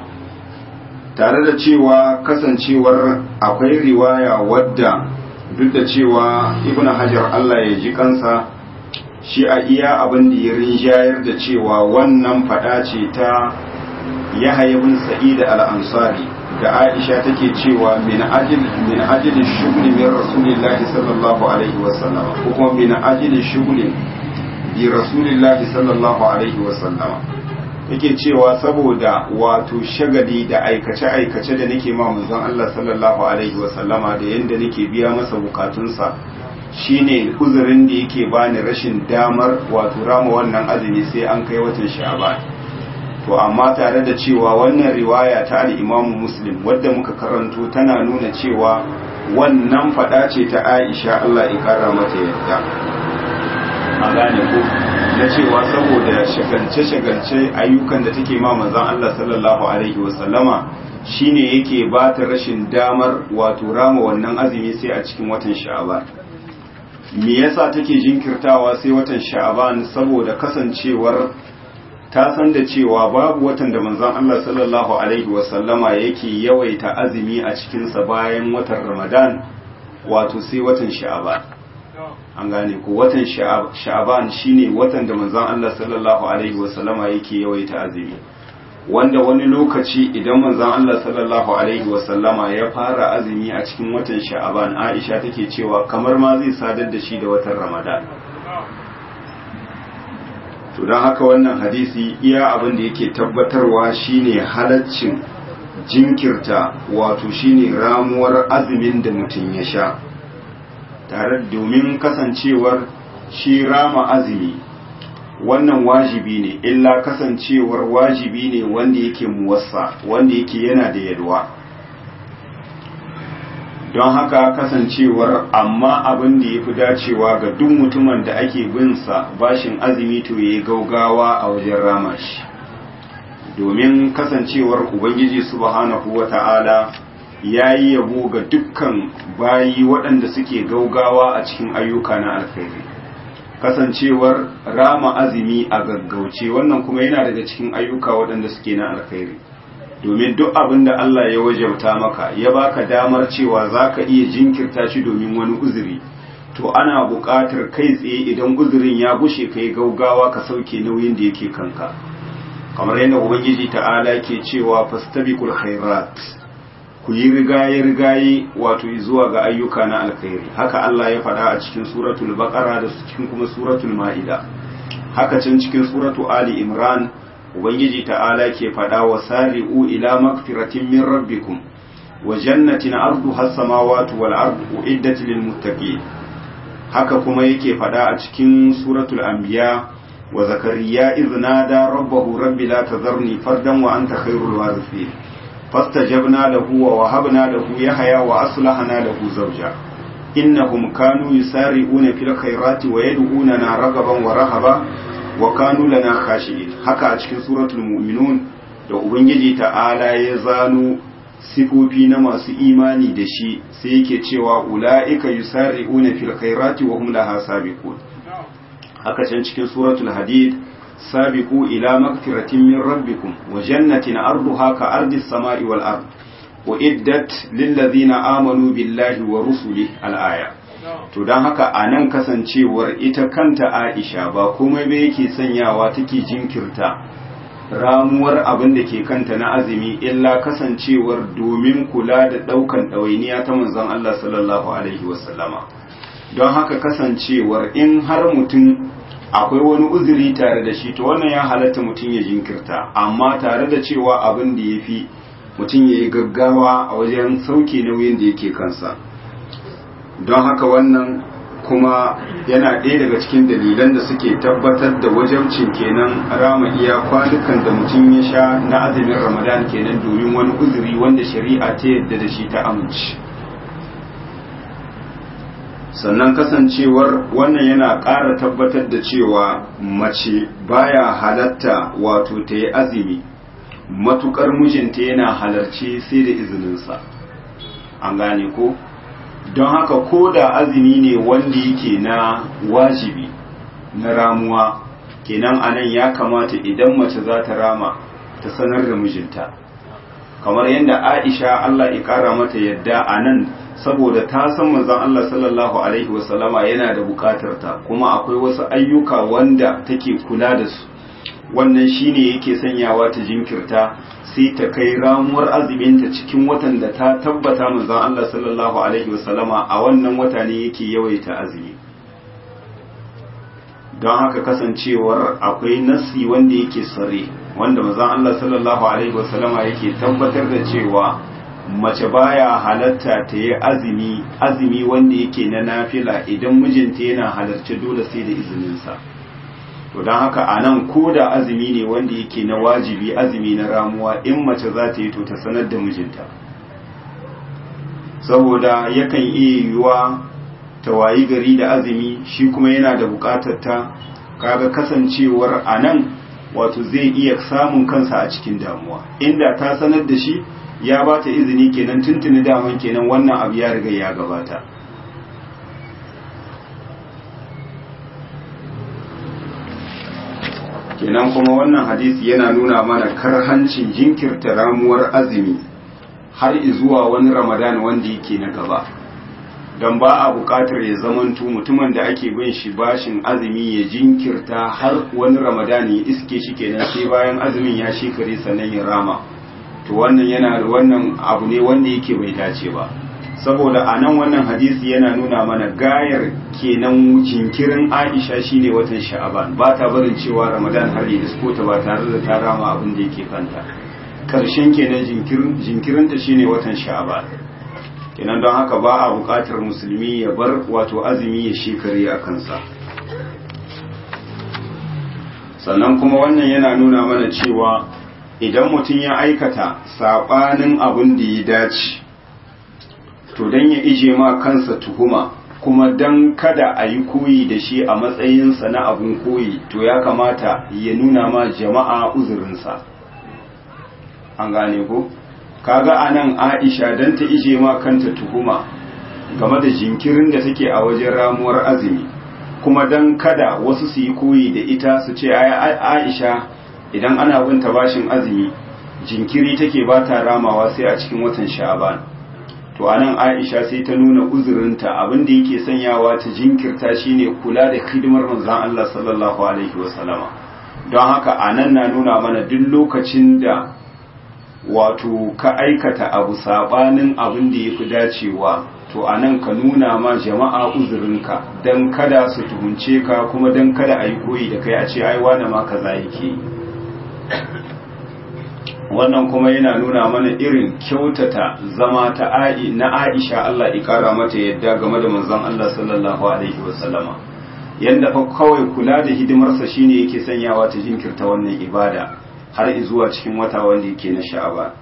tare da cewa kasancewar akwai riwaya wadda duk da cewa ibn hajar Allah ya ji kansa shi a iya abin da ya rinjayar da cewa wannan fada ce ta yahya bin sa'id al-ansari da aisha take cewa min ajil min ajil shughli min rasulillahi sallallahu alaihi wasallam ko kuma min ajil shughli bi rasulillahi sallallahu alaihi wasallam yake cewa saboda wato shagali da aikace aikace da nake ma manzon Allah sallallahu alaihi wasallama da yanda nake biya masa bukatunsa shine uzurin da yake bani rashin damar wato rama wannan azumi sai an kai watan sha'ban to amma tare da cewa wannan riwaya ta al-Imam Muslim wadda muka karanto tana nuna cewa wannan fada ce ta Aisha Allah ya kara mata yadda a gane ko na cewa saboda shagalce-shagalce ayyukan da take ma manzon Allah sallallahu alaihi wasallama shine yake ba ta rashin damar wato rama wannan azumi sai a cikin watan sha'aban me yasa take jinkirtawa sai watan sha'aban saboda kasancewar ta san da cewa babu watan da manzon Allah sallallahu alaihi wasallama yake yawaita azumi a cikinsa bayan watan Ramadan wato sai watan sha'aban an gane ko watan sha'aban shine watan da manzon Allah sallallahu alaihi wasallama yake yawaita azumi wanda wani lokaci idan manzon Allah sallallahu alaihi wasallama ya fara azumi a cikin watan sha'aban Aisha take cewa kamar ma zai sadar da shi da watan Ramadan to don haka wannan hadisi iya abin da yake tabbatarwa shine halaccin jinkirta wato shine ramuwar azumin da mutum ya sha tare domin kasancewar shi rama azumi wannan wajibi ne illa kasancewar wajibi ne wanda yake muwassa wanda yake yana da yalwa don haka kasancewar amma abin da ya fi dacewa ga duk mutumin da ake binsa bashin azumi to ya yi gaugawa a wajen rama shi domin kasancewar ubangiji subhanahu wa ta'ala ya yi yabo ga dukkan bayi waɗanda suke gaugawa a cikin ayyuka na alkhairi kasancewar rama azumi a gaggauce wannan kuma yana daga cikin ayyuka waɗanda suke na alkhairi domin duk abin da Allah ya wajabta maka ya baka damar cewa za ka iya jinkirta shi domin wani uzuri to ana buƙatar kai tsaye idan uzurin ya gushe ka yi gaugawa ka sauke nauyin da yake kanka kamar yadda ubangiji ta'ala ke cewa fastabiqul khairat ku yi rigaye rigaye wato zuwa ga ayyuka na alkhairi haka Allah ya faɗa a cikin suratul baqara da cikin kuma suratul ma'ida haka can cikin suratu ali imran ubangiji ta'ala ke faɗa wa sari'u ila magfiratin min rabbikum wa jannatin arduha as-samawati wal ardu uiddat lil muttaqin haka kuma yake faɗa a cikin suratul anbiya wa zakariya idh nada rabbahu rabbi la tadharni fardan wa anta khairul warithin fastajabna lahu wa wahabna lahu yahya wa aslahna lahu zawja innahum kanu yusari'una fil khairati wa yad'unana ragaban wa rahaba wa kanu lana khashi'in haka a cikin suratul mu'minun da ubangiji ta'ala ya zano sifofi na masu imani da shi sai yake cewa ula'ika yusari'una fil khairati wa hum laha sabiqun haka can cikin suratul hadid sabiqu ila magfiratin min rabbikum wa jannatin arduha ka ardis sama'i wal ard wa iddat lil ladina amanu billahi wa rusulihi al aya to don haka a nan kasancewar ita kanta aisha ba komai ba yake sanyawa take jinkirta ramuwar abin da ke kanta na azumi illa kasancewar domin kula da ɗaukan ɗawainiya ta manzon Allah sallallahu alaihi wasallama don haka kasancewar in har mutum akwai wani uzuri tare da shi to wannan ya halatta mutum ya jinkirta amma tare da cewa abin da ya fi mutum ya yi gaggawa a wajen sauke nauyin da yake kansa don haka wannan kuma yana ɗaya daga cikin dalilan da suke tabbatar da wajabcin kenan rama iya kwanukan da mutum ya sha na azumin ramadan kenan domin wani uzuri wanda shari'a ta yadda da shi ta amince sannan kasancewar wannan yana ƙara tabbatar da cewa mace baya halatta wato ta yi azumi matukar mijinta yana halarci sai da izininsa an gane ko don haka ko da azumi ne wanda yake na wajibi na ramuwa kenan anan ya kamata idan mace za ta rama ta sanar da mijinta kamar yadda aisha Allah ya kara mata yadda a nan saboda ta san manzon Allah sallallahu alaihi wasallama yana da bukatar ta kuma akwai wasu ayyuka wanda take kula da su wannan shine yake sanyawa ta jinkirta sai ta kai ramuwar azuminta cikin watan da ta tabbata manzon Allah sallallahu alaihi wasallama a wannan wata ne yake yawaita azumi don haka kasancewar akwai nasi wanda yake sare wanda manzon Allah sallallahu alaihi wasallama yake tabbatar da cewa mace baya halatta ta yi azumi azumi wanda yake na nafila idan mijinta yana halarci dole sai da izininsa to don haka a nan ko da azumi ne wanda yake na wajibi azumi na ramuwa in mace za ta yi to ta sanar da mijinta saboda yakan iya yiwuwa ta wayi gari da azumi shi kuma yana da bukatar ta kaga kasancewar a nan wato zai iya samun kansa a cikin damuwa inda ta sanar da shi ya ba ta izini kenan tuntuni daman kenan wannan abu ya riga ya gabata kenan kuma wannan hadisi yana nuna mana karhancin jinkirta ramuwar azumi har zuwa wani ramadan wanda yake na gaba don ba a bukatar ya zamantu mutumin da ake bin shi bashin azumi ya jinkirta har wani ramadan ya iske shi kenan sai bayan azumin ya shekare sannan ya rama to wannan yana wannan abu ne wanda yake bai dace ba saboda a nan wannan hadisi yana nuna mana gayar kenan jinkirin aisha shine watan sha'aban ba ta barin cewa ramadan har ya isko ta ba tare da ta rama abin da yake kanta karshen kenan jinkirin ta shine watan sha'aban kenan don haka ba a buƙatar musulmi ya bar wato azumi ya shekare a kansa sannan kuma wannan yana nuna mana cewa idan mutum ya aikata saɓanin abin da ya dace to don ya ije ma kansa tuhuma kuma don kada a yi koyi da shi a matsayinsa na abin koyi to ya kamata ya nuna ma jama'a uzurinsa an gane ko kaga anan aisha don ta ije ma kanta tuhuma game da jinkirin da take a wajen ramuwar azumi kuma don kada wasu su yi koyi da ita su ce aisha idan ana binta bashin azumi jinkiri take ba ta ramawa sai a cikin watan sha'aban to anan Aisha sai ta nuna uzurinta abinda yake sanyawa ta jinkirta shine kula da hidimar manzon Allah sallallahu alaihi wasallama don haka anan na nuna mana duk lokacin da wato ka aikata abu sabanin abin da yafi dacewa to anan ka nuna ma jama'a uzurinka dan kada su tuhunce ka kuma dan kada a yi koyi da kai a ce ai wane ma kaza yake wannan kuma yana nuna mana irin kyautata zama ta a'i na Aisha Allah ikara mata yadda game da manzon Allah sallallahu alaihi wasallama yanda fa kawai kula da hidimarsa shine yake sanyawa ta jinkirta wannan ibada har zuwa cikin wata wanda yake na sha'aba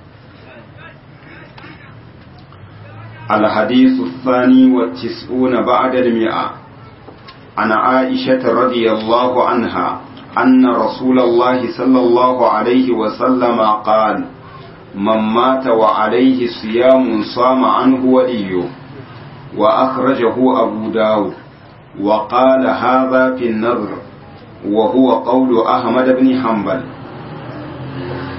الحديث الثاني والتسعون بعد المئة عن عائشة رضي الله عنها أن رسول الله صلى الله عليه وسلم قال من مات وعليه صيام صام عنه وليه وأخرجه أبو داود وقال هذا في النظر وهو قول أحمد بن حنبل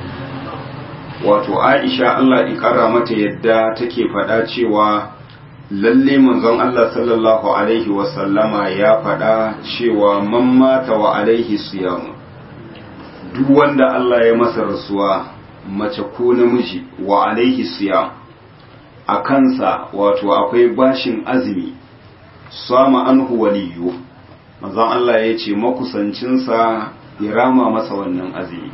wato aisha Allah ikara mata yadda take faɗa cewa lalle manzon Allah sallallahu alaihi wasallama ya faɗa cewa man mata wa alaihi siyamu duk wanda Allah ya masa rasuwa mace ko namiji wa alaihi siyam a kansa wato akwai bashin azumi sama anhu waliyu manzon Allah ya ce makusancinsa ya rama masa wannan azumi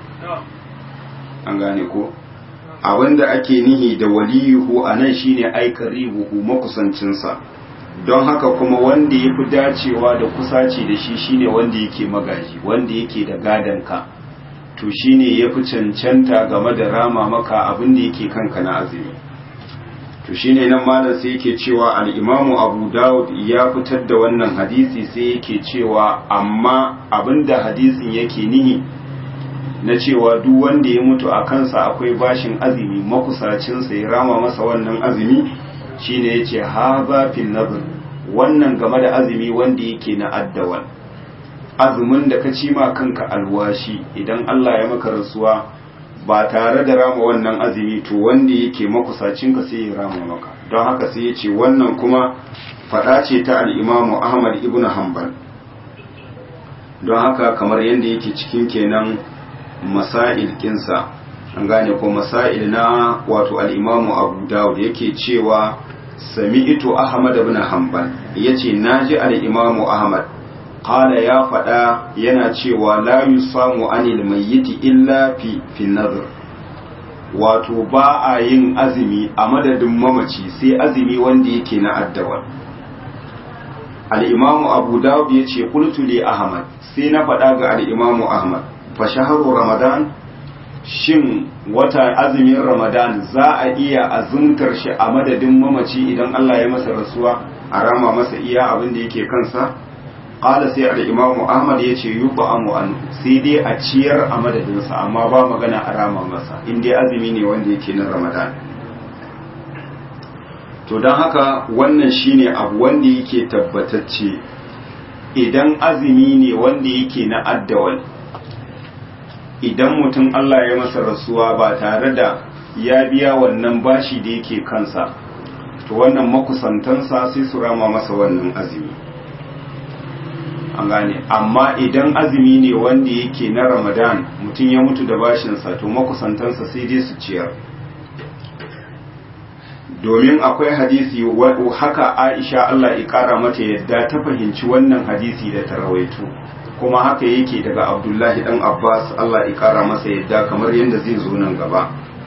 an gane ko abinda ake nihi da waliyuhu a nan shine aikaribuhu makusancinsa don haka kuma wanda ya fi dacewa da kusaci da shi shine wanda yake magaji wanda yake da gadonka to shine ya fi cancanta game da rama maka abinda yake kanka na azumi to shine nan malam sai yake cewa al-imamu abu dawud ya fitar da wannan hadisi sai yake cewa amma abinda hadisin yake nihi na cewa duk wanda ya mutu a kansa akwai bashin azumi makusacinsa ya rama masa wannan azumi shine yace haza fil nadr wannan game da azumi wanda yake na addawal azumin da ka ci ma kanka alwashi idan Allah ya maka rasuwa ba tare da rama wannan azumi to wanda yake makusacinka sai ya rama maka don haka sai yace wannan kuma fada ce ta al-Imam Ahmad ibn Hanbal don haka kamar yadda yake cikin kenan masail kinsa an gane ko masail na wato al-imamu abu dawud yake cewa sami'tu ahmad ibn hanbal yace naji al-imamu ahmad qala ya fada yana cewa la yusamu anil mayyiti illa fi fi nadhr wato ba a yin azumi a madadin mamaci sai azumi wanda yake na addawa al-imamu abu dawud yace qultu li ahmad sai na fada ga al-imamu ahmad fa shaharu ramadan shin wata azumin ramadan za a iya azumtar shi a madadin mamaci idan Allah ya masa rasuwa a rama masa iya abin da yake kansa qala sai al-imam ahmad yace yub'amu an sai dai a ciyar a madadin sa amma ba magana a rama masa in dai azumi ne wanda yake na ramadan to dan haka wannan shine abu wanda yake tabbatacce idan azumi ne wanda yake na addawal idan mutum Allah ya masa rasuwa ba tare da ya biya wannan bashi da yake kansa to wannan makusantansa sai su rama masa wannan azumi an gane amma idan azumi ne wanda yake na ramadan mutum ya mutu da bashinsa to makusantansa sai dai su ciyar domin akwai hadisi haka aisha Allah ya kara mata yadda ta fahimci wannan hadisi da ta rawaito kuma haka yake daga abdullahi dan abbas allah ya kara masa yadda kamar yadda zai zo nan gaba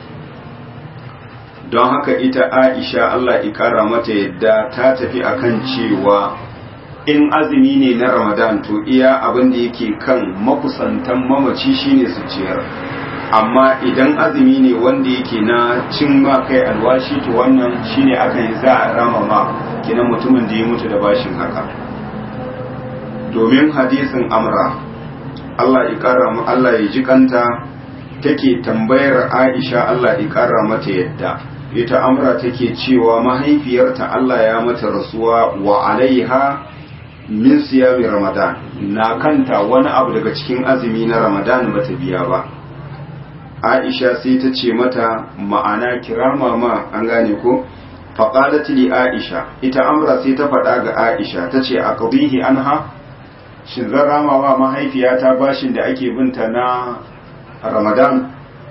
don haka ita aisha allah ya kara mata yadda ta tafi akan cewa in azumi ne na ramadan to iya abin da yake kan makusantan mamaci shine su ciyar amma idan azumi ne wanda yake na cin ma kai alwashi to wannan shine aka yi za a rama ma kinan mutumin da ya mutu da bashin haka domin hadisin amra Allah ya kara mu Allah ya ji kanta take tambayar Aisha Allah ya kara mata yadda ita amra take cewa mahaifiyarta Allah ya mata rasuwa wa alaiha min siyami ramadan na kanta wani abu daga cikin azumi na ramadan bata biya ba Aisha sai ta ce mata ma'ana kirama ma an gane ko faqalat li Aisha ita amra sai ta faɗa ga Aisha tace a qadihi anha shin zan rama wa mahaifiyata bashin da ake binta na ramadan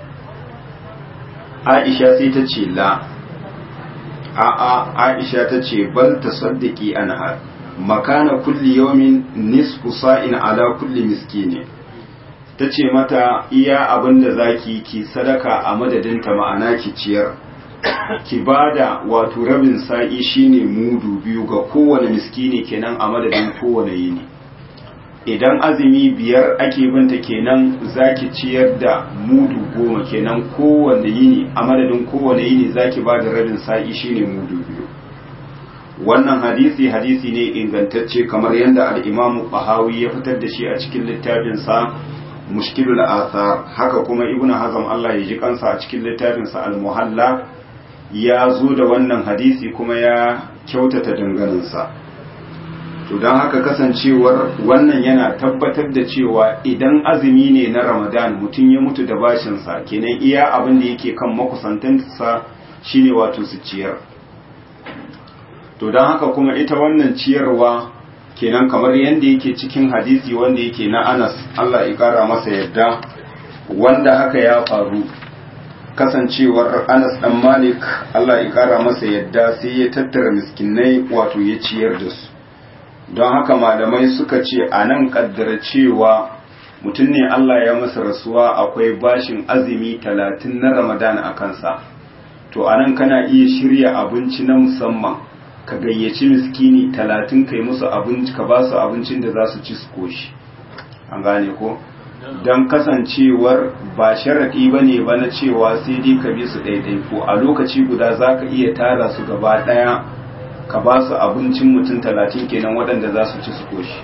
aisha sai ta ce la a'a aisha ta ce bal ta saddaki anha makana kulli yawmin nisfu sa'in ala kulli miskini ta ce mata iya abin da zaki ki sadaka a madadinta ma'ana ki ciyar ki bada wato rabin sa'i shine mudu biyu ga kowane miskini kenan a madadin kowane yini idan azumi biyar ake binta kenan zaki ciyar da mudu goma kenan kowane yini a madadin kowane yini zaki ba da rabin sa'i shine mudu biyu wannan hadisi hadisi ne ingantacce kamar yadda al-imamu bahawi ya fitar da shi a cikin littafinsa mushkilul athar haka kuma ibnu hazm Allah ya ji kansa a cikin littafinsa al-muhalla ya zo da wannan hadisi kuma ya kyautata danganinsa to don haka kasancewar wannan yana tabbatar da cewa idan azumi ne na ramadan mutum ya mutu da bashinsa kenan iya abin da yake kan makusantansa shine wato su ciyar to don haka kuma ita wannan ciyarwa kenan kamar yadda yake cikin hadisi wanda yake na anas Allah ya kara masa yadda wanda haka ya faru kasancewar anas dan malik Allah ya kara masa yadda sai ya tattara miskinai wato ya ciyar da su don haka malamai suka ce a nan kaddara cewa mutum ne Allah ya masa rasuwa akwai bashin azumi talatin na ramadan a kansa to a nan kana iya shirya abinci na musamman ka gayyaci miskini talatin kai musu abinci ka ba su abincin da za su ci su koshi an gane ko don kasancewar ba sharaɗi ba ne ba na cewa sai dai ka bi su ɗaiɗai ko a lokaci guda za ka iya tara su gaba ɗaya ka ba su abincin mutum talatin kenan waɗanda za su ci su koshi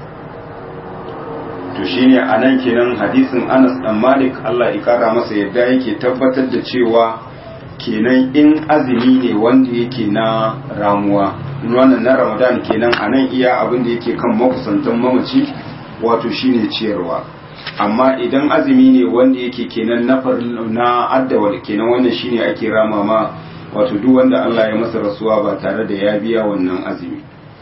to shine a nan kenan hadisin anas ɗan malik allah ikara masa yadda yake tabbatar da cewa kenan in azumi ne wanda yake na ramuwa wannan na ramadan kenan a nan iya abin da yake kan makusantan mamaci wato shine ciyarwa amma idan azumi ne wanda yake kenan na na addawal kenan wannan shine ake rama ma wato duk wanda Allah ya masa rasuwa ba tare da ya biya wannan azumi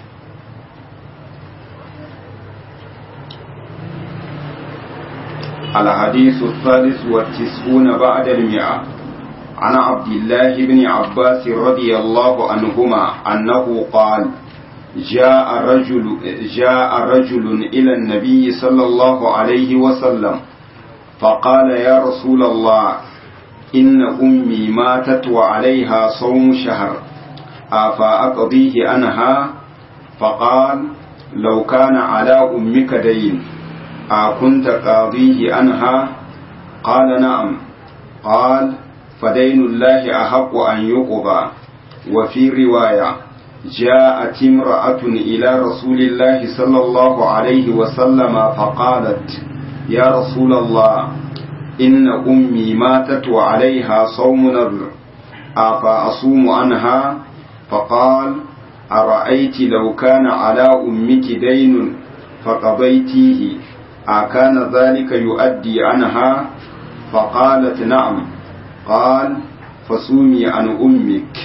الحديث الثالث والتسعون بعد المئة عن عبد الله بن عباس رضي الله عنهما أنه قال جاء رجل جاء رجل إلى النبي صلى الله عليه وسلم فقال يا رسول الله إن أمي ماتت وعليها صوم شهر أفأقضيه عنها فقال لو كان على أمك دين أكنت قاضيه عنها قال نعم قال فدين الله أحق أن يقضى وفي رواية جاءت امرأة إلى رسول الله صلى الله عليه وسلم فقالت يا رسول الله إن أمي ماتت وعليها صوم نذر أفأصوم عنها فقال أرأيت لو كان على أمك دين فقضيتيه أكان ذلك يؤدي عنها فقالت نعم قال فصومي عن أمك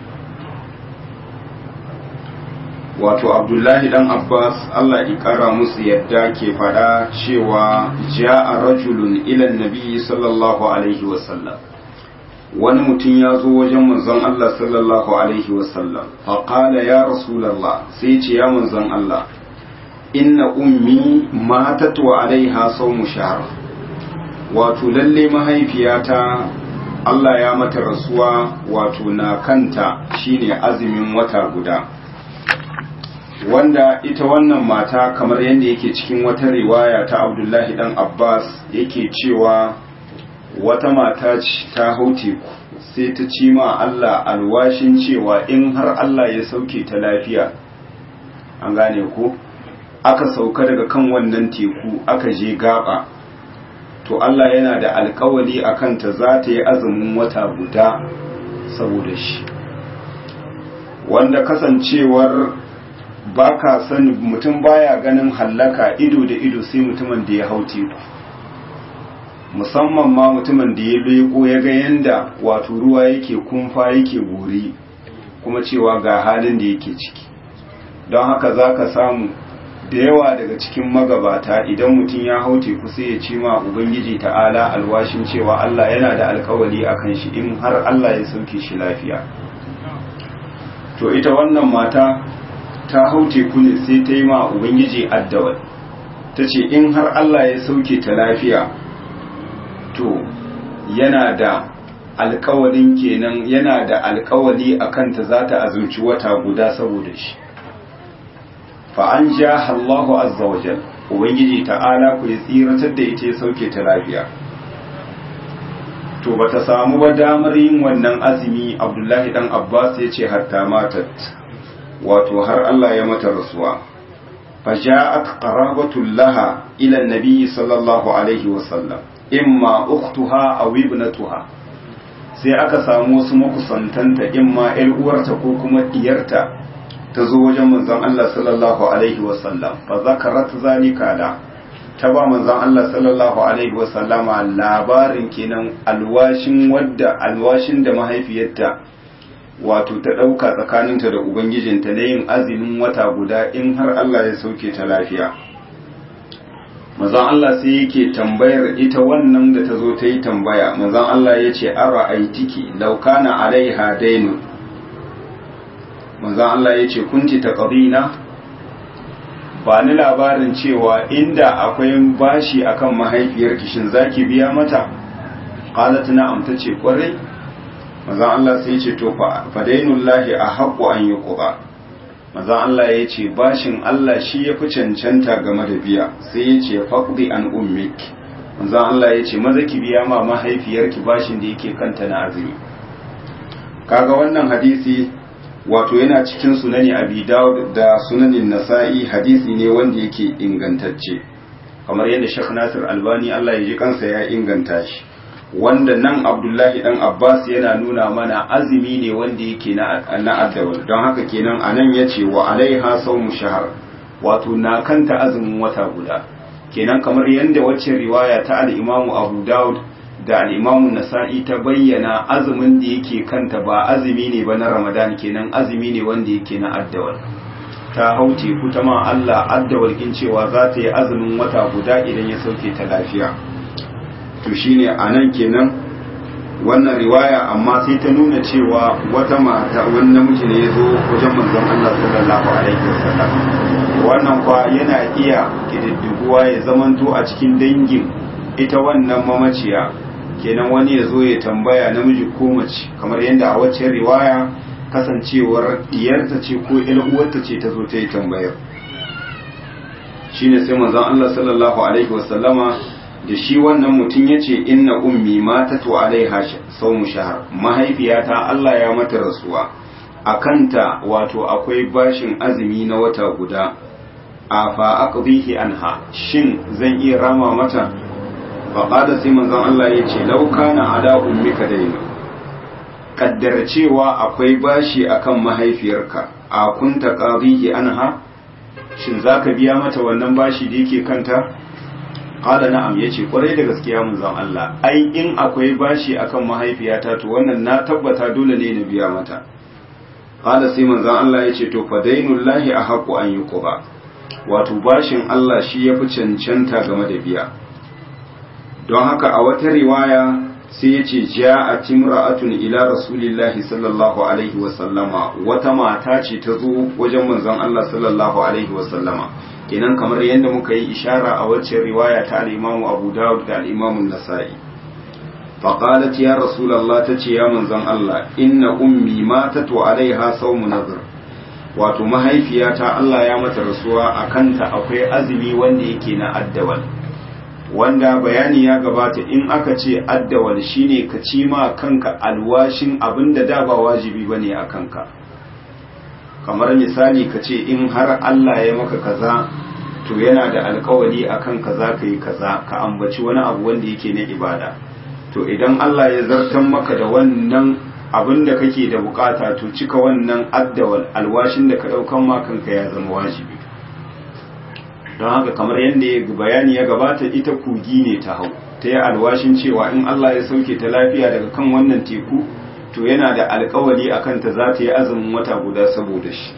wato abdullahi dan abbas allah ikara musu yadda ke fada cewa ja'a rajulun ilan nabi sallallahu alaihi wasallam wani mutum ya zo wajen manzon allah sallallahu alaihi wasallam faƙala ya rasulallah sai ce ya manzon allah inna ummi matat wa alaiha sawmu shahr wato lalle mahaifiyata allah ya mata rasuwa wato na kanta shine azumin wata guda wanda ita wannan mata kamar yadda yake cikin wata riwaya ta abdullahi dan abbas yake cewa wata mata ta hau teku sai ta ci ma allah alwashin cewa in har allah ya sauke ta lafiya an gane ko aka sauka daga kan wannan teku aka je gaba to allah yana da alkawali a kanta za ta yi azumin wata guda saboda shi wanda kasancewar ba ka sani mutum baya ganin hallaka ido da ido sai mutumin da ya hau teku musamman ma mutumin da ya leko ya ga yanda wato ruwa yake kumfa yake gori kuma cewa ga halin da yake ciki don haka za ka samu da yawa daga cikin magabata idan mutum ya hau teku sai ya ce ma ubangiji ta'ala alwashin cewa Allah yana da alkawali a kan shi in har Allah ya sauke shi lafiya to ita wannan mata ta hau teku ne sai ta yi ma ubangiji addawal ta ce in har Allah ya sauke ta lafiya to yana da alkawalin kenan yana da alkawali a kanta za ta azumci wata guda saboda shi fa an ja Allahu azza wa jal ubangiji ta'ala ku ya tsiratar da ita ya sauke ta lafiya to bata samu ba damar yin wannan azumi Abdullahi dan Abbas ya ce hatta matat wato har Allah ya mata rasuwa faja'at qarabatul laha ila an-nabi sallallahu alaihi wa sallam imma ukhtuha aw ibnatuha sai aka samu wasu makusantanta imma ƴar uwarta ko kuma diyarta ta zo wajen manzon Allah sallallahu alaihi wa sallam fa zakarat zalika la ta ba manzon Allah sallallahu alaihi wa sallama labarin kenan alwashin wadda alwashin da mahaifiyarta wato ta ɗauka tsakaninta da ubangijinta na yin azumin wata guda in har Allah ya sauke ta lafiya manzon Allah sai yake tambayar ita wannan da ta zo ta yi tambaya manzon Allah ya ce ara aitiki laukana alaiha dainu manzon Allah ya ce kunti taqdina ba ni labarin cewa inda akwai bashi akan mahaifiyarki shin zaki biya mata qalat na'am tace kwarai manzon Allah sai ya ce to fa dainullahi ahaqqu an yuqda manzon Allah ya ce bashin Allah shi ya fi cancanta game da biya sai ya ce faqdi an ummik manzon Allah ya ce maza ki biya ma mahaifiyarki bashin da yake kanta na azumi kaga wannan hadisi wato yana cikin sunani abi dawud da sunanin nasa'i hadisi ne wanda yake ingantacce kamar yadda Sheikh Nasir Albani Allah ya ji kansa ya inganta shi wanda nan Abdullahi dan Abbas yana nuna mana azumi ne wanda yake na na addawal don haka kenan anan yace wa alaiha sawmu shahar wato na kanta azumin wata guda kenan kamar yadda wacce riwaya ta al-Imam Abu Dawud da al-Imam Nasa'i ta bayyana azumin da yake kanta ba azumi ne ba na Ramadan kenan azumi ne wanda yake na addawal ta hau teku ta ma Allah addawal kin cewa za ta yi azumin wata guda idan ya sauke ta lafiya to shine anan kenan wannan riwaya amma sai ta nuna cewa wata mata wani namiji ne ya zo wajen manzon Allah sallallahu alaihi wasallam wannan kwa yana iya kididdiguwa ya zamanto a cikin dangin ita wannan mamaciya kenan wani ya zo ya tambaya namiji ko mace kamar yadda a wacce riwaya kasancewar diyarta ce ko uwarta ce ta zo ta yi tambayar shine sai manzon Allah sallallahu alaihi wasallama da shi wannan mutum ya ce inna ummi matatu alaiha saumu shahar mahaifiyata Allah ya mata rasuwa a kanta wato akwai bashin azumi na wata guda a fa aqdihi anha shin zan iya rama mata fa qala sai manzon Allah ya ce law kana ala ummika daina kaddara cewa akwai bashi akan mahaifiyarka a kunta qadihi anha shin zaka biya mata wannan bashi da yake kanta qala na'am yace kwarai da gaskiya manzon Allah ai in akwai bashi akan mahaifiyata to wannan na tabbata dole ne na biya mata qala sai manzon Allah yace to fa dainullahi ahqqu an yuqba wato bashin Allah shi yafi cancanta game da biya don haka a wata riwaya sai yace ja'at imra'atun ila rasulillahi sallallahu alaihi wa sallama wata mata ce ta zo wajen manzon Allah sallallahu alaihi wa sallama kenan kamar yadda muka yi ishara a wacce riwaya ta al-Imam Abu Dawud da al-Imam An-Nasa'i faqalat ya rasulullah tace ya manzon Allah inna ummi matatu alaiha sawmu nadhr wato mahaifiyata Allah ya mata rasuwa akanta akwai azumi wanda yake na addawal wanda bayani ya gabata in aka ce addawal shine ka ci ma kanka alwashin abinda da ba wajibi bane a kanka kamar misali ka ce in har Allah ya maka kaza to yana da alkawari akan kaza ka yi kaza ka ambaci wani abu wanda yake na ibada to idan Allah ya zartan maka da wannan abin da kake da bukata to cika wannan addawal alwashin da ka daukan ma kanka ya zama wajibi don haka kamar yadda ya bayani ya gabata ita kogi ne ta hau ta yi alwashin cewa in Allah ya sauke ta lafiya daga kan wannan teku to yana da alkawari a kanta za ta yi azumin wata guda saboda shi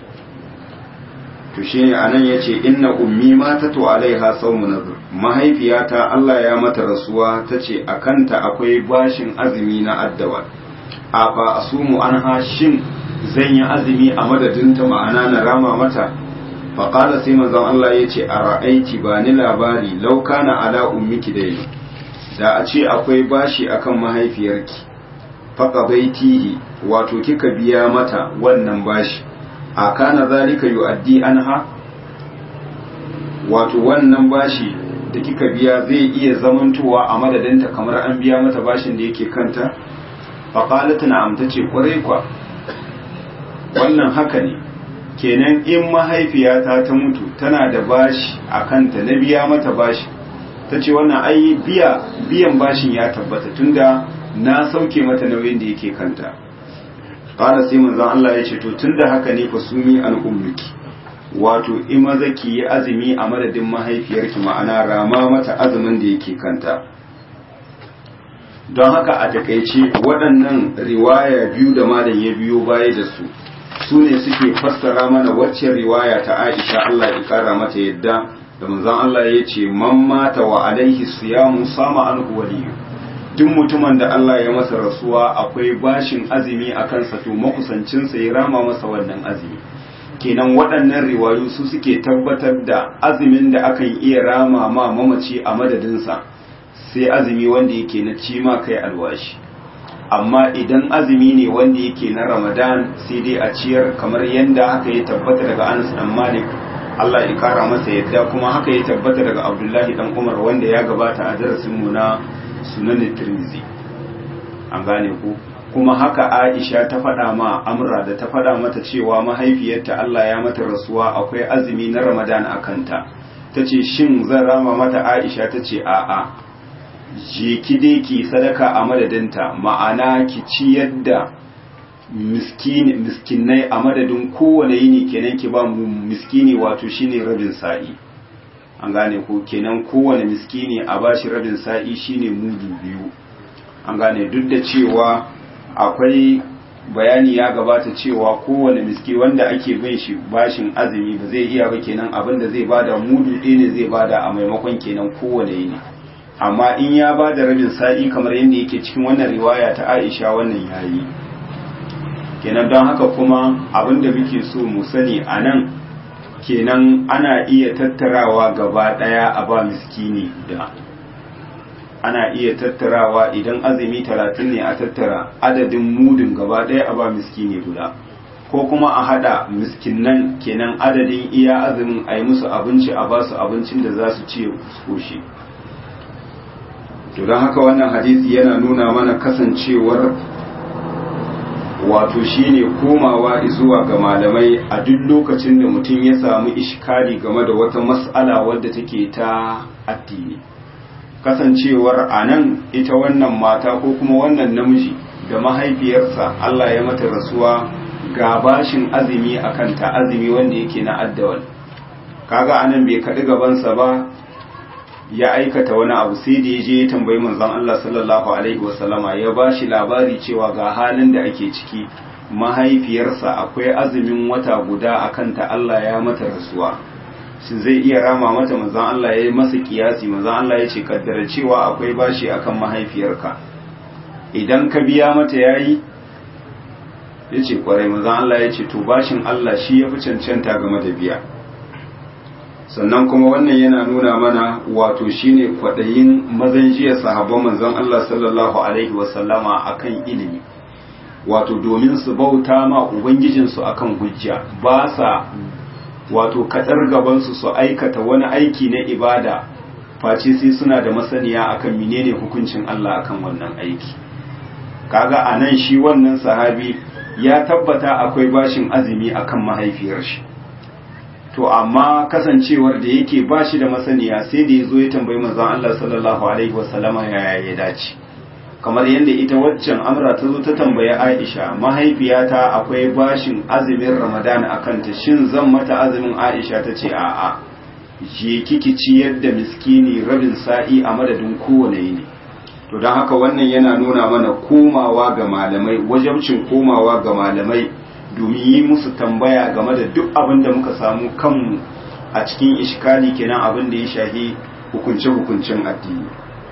to shi ne a nan ya ce inna ummi mata to alaiha saumu nazar mahaifiyata Allah ya mata rasuwa ta ce a kanta akwai bashin azumi na addawa a fa asumu an shin zan yi azumi a madadinta ma'ana na rama mata faƙala sai manzon Allah ya ce a ra'aiti ba ni labari lauka na ala ummiki dai da a ce akwai bashi akan mahaifiyarki faqadaitihi wato kika biya mata wannan bashi a kana zalika yu'addi anha wato wannan bashi da kika biya zai iya zamantowa a madadinta kamar an biya mata bashin da yake kanta faqalat na'am tace kwarai kwa wannan haka ne kenan in mahaifiyata ta mutu tana da bashi a kanta na biya mata bashi tace wannan ai biya biyan bashin ya tabbata tunda na sauke mata nauyin da yake kanta qala sai manzon Allah ya ce to tunda haka ne fa sumi an ummiki wato in maza ki yi azumi a madadin mahaifiyarki ma'ana rama mata azumin da yake kanta don haka a takaice waɗannan riwaya biyu da malam ya biyo baya da su su ne suke fassara mana wacce riwaya ta Aisha Allah ya kara mata yadda da manzon Allah ya ce man mata wa alaihi siyamu sama anhu waliyu duk mutumin da Allah ya masa rasuwa akwai bashin azumi a kansa to makusancinsa ya rama masa wannan azumi kenan waɗannan riwayu su suke tabbatar da azumin da akan iya rama ma mamaci a madadinsa sai azumi wanda yake na cima kai alwashi amma idan azumi ne wanda yake na ramadan sai dai a ciyar kamar yadda haka ya tabbata daga anas dan malik Allah ya kara masa yadda kuma haka ya tabbata daga abdullahi dan umar wanda ya gabata a darasin mu na sunan tirmizi an gane ku kuma haka aisha ta faɗa ma amra da ta faɗa mata cewa mahaifiyarta Allah ya mata rasuwa akwai azumi na ramadan a kanta ta ce shin zan rama mata aisha ta ce a'a je ki dai ki sadaka a madadinta ma'ana ki ciyar da miskinai a madadin kowane yini kenan ki ba mu miskini wato shine rabin sa'i an gane ko kenan kowane miskini a bashi rabin sa'i shine mudu biyu an gane duk da cewa akwai bayani ya gabata cewa kowane miski wanda ake bin shi bashin azumi ba zai iya ba kenan abin da zai bada mudu ɗaya ne zai bada a maimakon kenan kowane yini amma in ya ba da rabin sa'i kamar yadda yake cikin wannan riwaya ta aisha wannan yayi kenan don haka kuma abin da muke so mu sani a nan kenan ana iya tattarawa gaba ɗaya a ba miskini da ana iya tattarawa idan azumi talatin ne a tattara adadin mudun gaba ɗaya a ba miskini guda ko kuma a haɗa miskinan kenan adadin iya azumin a yi musu abinci a ba su abincin da za su ci su koshi to don haka wannan hadisi yana nuna mana kasancewar wato shine komawa zuwa ga malamai a duk lokacin da mutum ya samu ishkali game da wata mas'ala wadda take ta addini kasancewar a nan ita wannan mata ko kuma wannan namiji da mahaifiyarsa Allah ya mata rasuwa ga bashin azumi a kanta azumi wanda yake na addawal kaga anan bai kaɗi gabansa ba ya aikata wani abu sai da ya je ya tambayi manzon Allah sallallahu alaihi wasallama ya ba shi labari cewa ga halin da ake ciki mahaifiyarsa akwai azumin wata guda a kanta Allah ya mata rasuwa shi zai iya rama mata manzon Allah ya yi masa kiyasi manzon Allah ya ce kaddara cewa akwai bashi akan mahaifiyarka idan ka biya mata yayi ya ce kwarai manzon Allah ya ce to bashin Allah shi ya fi cancanta game da biya sannan kuma wannan yana nuna mana wato shine kwaɗayin mazan jiya sahabban manzon Allah sallallahu alaihi wasallama akan ilimi wato domin su bauta ma ubangijinsu akan hujja ba sa wato kadar gabansu su aikata wani aiki na ibada face sai suna da masaniya akan menene hukuncin Allah akan wannan aiki kaga anan shi wannan sahabi ya tabbata akwai bashin azumi akan mahaifiyar shi to amma kasancewar da yake ba shi da masaniya sai da ya zo ya tambayi manzon Allah sallallahu alaihi wasallama yaya ya dace kamar yadda ita waccan amra ta zo ta tambayi Aisha mahaifiyata akwai bashin azumin Ramadan a kanta shin zan mata azumin Aisha ta ce a'a je kiki ciyar da miskini rabin sa'i a madadin kowane yini to don haka wannan yana nuna mana komawa ga malamai wajabcin komawa ga malamai domin yi musu tambaya game da duk abin da muka samu kanmu a cikin ishkali kenan abin da ya shahi hukunce-hukuncen addini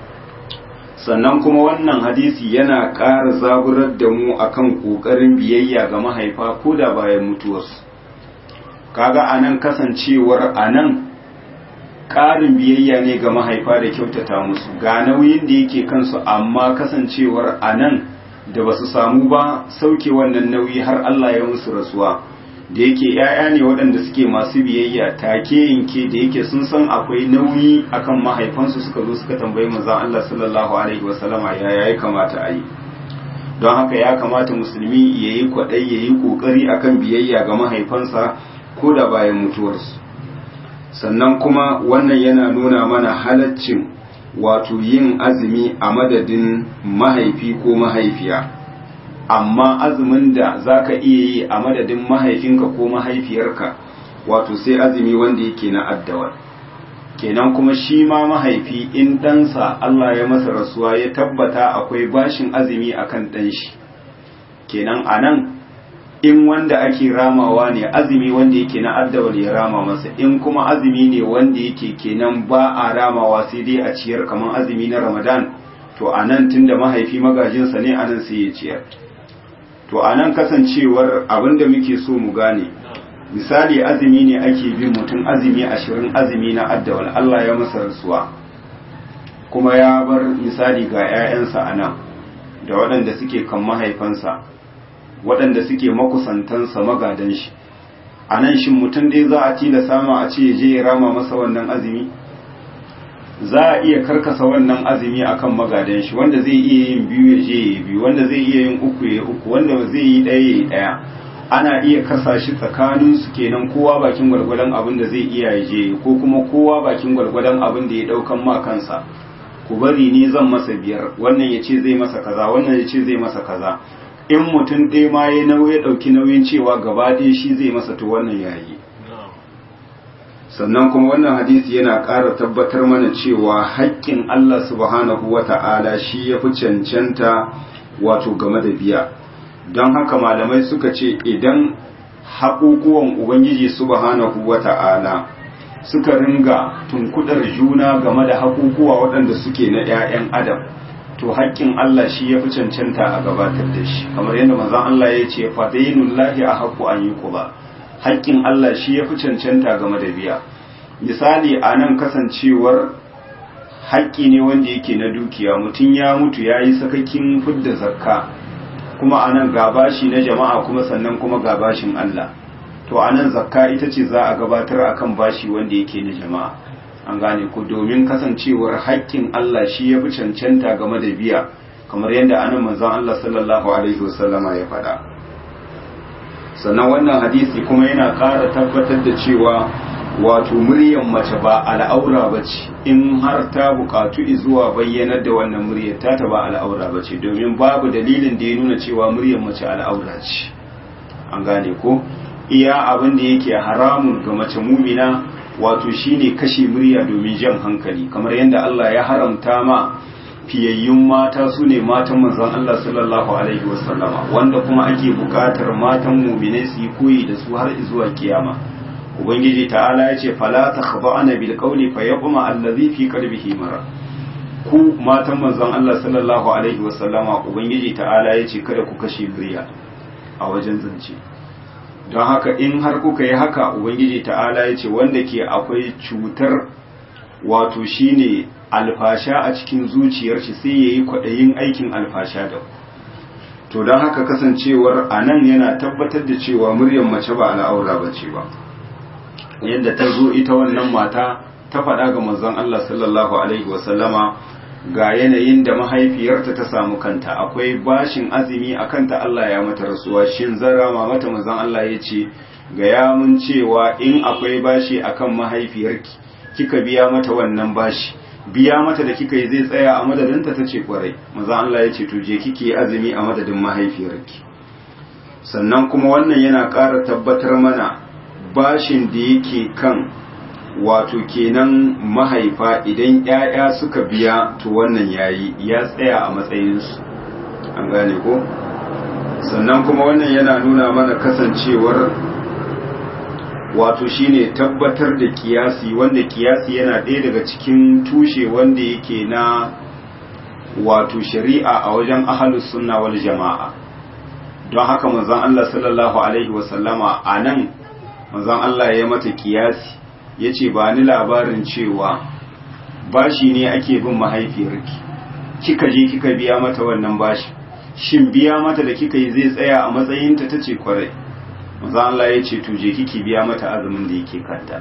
sannan kuma wannan hadisi yana ƙara zaburar da mu akan ƙoƙarin biyayya ga mahaifa ko da bayan mutuwarsu kaga anan kasancewar anan ƙarin biyayya ne ga mahaifa da kyautata musu ga nauyin da yake kansu amma kasancewar anan da ba su samu ba sauke wannan nauyi har Allah ya musu rasuwa da yake ‘ya'ya ne waɗanda suke masu biyayya take yanke da yake sun san akwai nauyi akan mahaifansu suka zo suka tambayi manzon Allah sallallahu alaihi wasallama ya ya kamata a yi don haka ya kamata musulmi ya yi kwaɗai ya yi ƙoƙari akan biyayya ga mahaifansa ko da bayan mutuwarsu sannan kuma wannan yana nuna mana halaccin wato yin azumi a madadin mahaifi ko mahaifiya amma azumin da za ka iya yi a madadin mahaifinka ko mahaifiyarka wato sai azumi wanda yake na addawar kenan kuma shi ma mahaifi in ɗansa Allah ya masa rasuwa ya tabbata akwai bashin azumi akan ɗan shi kenan a nan in wanda ake ramawa ne azumi wanda yake na addawal ya rama masa in kuma azumi ne wanda yake kenan ba a ramawa sai dai a ciyar kamar azumi na ramadan to a nan tun da mahaifi magajinsa ne a nan sai ya ciyar to a nan kasancewar abin da muke so mu gane misali azumi ne ake bin mutum azumi ashirin azumi na addawal Allah ya masa rasuwa kuma ya bar misali ga 'ya'yansa a nan da waɗanda suke kan mahaifansa waɗanda suke makusantansa magadan shi a nan shin mutum dai za a tilasa ma a ce je ya rama masa wannan azumi za a iya karkasa wannan azumi akan magadan shi wanda zai iya yin biyu ya je ya biyu wanda zai iya yin uku ya uku wanda zai yi ɗaya ya yi ɗaya ana iya kasa shi tsakanin su kenan kowa bakin gwargwadon abin da zai iya ya je ko kuma kowa bakin gwargwadon abin da ya ɗaukan ma kansa ku bari ni zan masa biyar wannan ya ce zai masa kaza wannan ya ce zai masa kaza in mutum ɗaya ma ya nauyi ɗauki nauyin cewa gaba ɗaya shi zai masa to wannan yayi sannan kuma wannan hadisi yana ƙara tabbatar mana cewa haƙƙin Allah subhanahu wa ta'ala shi ya fi cancanta wato game da biya don haka malamai suka ce idan haƙuƙuwan Ubangiji subhanahu wa ta'ala suka ringa tunkudar juna game da haƙuƙuwa waɗanda suke na ‘ya'yan adam to haƙƙin Allah shi ya fi cancanta a gabatar da shi kamar yadda manzon Allah ya ce fadainullahi a haƙu an yi ba haƙƙin Allah shi ya fi cancanta game da biya misali a nan kasancewar haƙƙi ne wanda yake na dukiya mutum ya mutu ya yi sakakin fidda zakka kuma a nan gabashi na jama'a kuma sannan kuma gabashin Allah to a nan zakka ita ce za a gabatar akan bashi wanda yake na jama'a an gane ku domin kasancewar haƙƙin Allah shi ya fi cancanta game da biya kamar yadda anan manzon Allah sallallahu alaihi wasallama ya faɗa sannan wannan hadisi kuma yana ƙara tabbatar da cewa wato muryar mace ba al'aura ba ce in har ta buƙatu zuwa bayyanar da wannan muryar ta ta ba al'aura ba ce domin babu dalilin da ya nuna cewa muryar mace al'aura ce an gane ko iya abin da yake haramun ga mace mumina wato shine kashe murya domin jan hankali kamar yadda Allah ya haramta ma fiyayyun mata su ne matan manzon Allah sallallahu alaihi wasallama wanda kuma ake bukatar matan muminai su yi koyi da su har zuwa kiyama ubangiji ta'ala ya ce fala takhda'na bil qawli fayaquma allazi fi qalbihi mara ku matan manzon Allah sallallahu alaihi wasallama ubangiji ta'ala ya ce kada ku kashe murya a wajen zance don haka in har kuka yi haka ubangiji ta'ala ya ce wanda ke akwai cutar wato shine alfasha a cikin zuciyar shi sai ya yi kwaɗayin aikin alfasha da to don haka kasancewar a nan yana tabbatar da cewa muryar mace ba al'aura ba ce ba yadda ta zo ita wannan mata ta faɗa ga manzon Allah sallallahu alaihi wasallama ga yanayin da mahaifiyarta ta samu kanta akwai bashin azumi a kanta Allah ya mata rasuwa shin zara ma mata manzon Allah ya ce ga ya mun cewa in akwai bashi akan mahaifiyarki kika biya mata wannan bashi biya mata da kika yi zai tsaya a madadinta ta ce kwarai manzon Allah ya ce to je kike azumi a madadin mahaifiyarki sannan kuma wannan yana ƙara tabbatar mana bashin da yake kan wato kenan mahaifa idan ‘ya'ya suka biya to wannan yayi ya tsaya a matsayinsu an gane ko sannan kuma wannan yana nuna mana kasancewar wato shine tabbatar da kiyasi wanda kiyasi yana ɗaya daga cikin tushe wanda yake na wato shari'a a wajen ahalus sunna wal jama'a don haka manzon Allah sallallahu alaihi wasallama a nan manzon Allah ya mata kiyasi ya ce ba ni labarin cewa bashi ne ake bin mahaifiyarki kika je kika biya mata wannan bashi shin biya mata da kika yi zai tsaya a matsayinta ta ce kwarai manzo Allah ya ce to je kiki biya mata azumin da yake kanta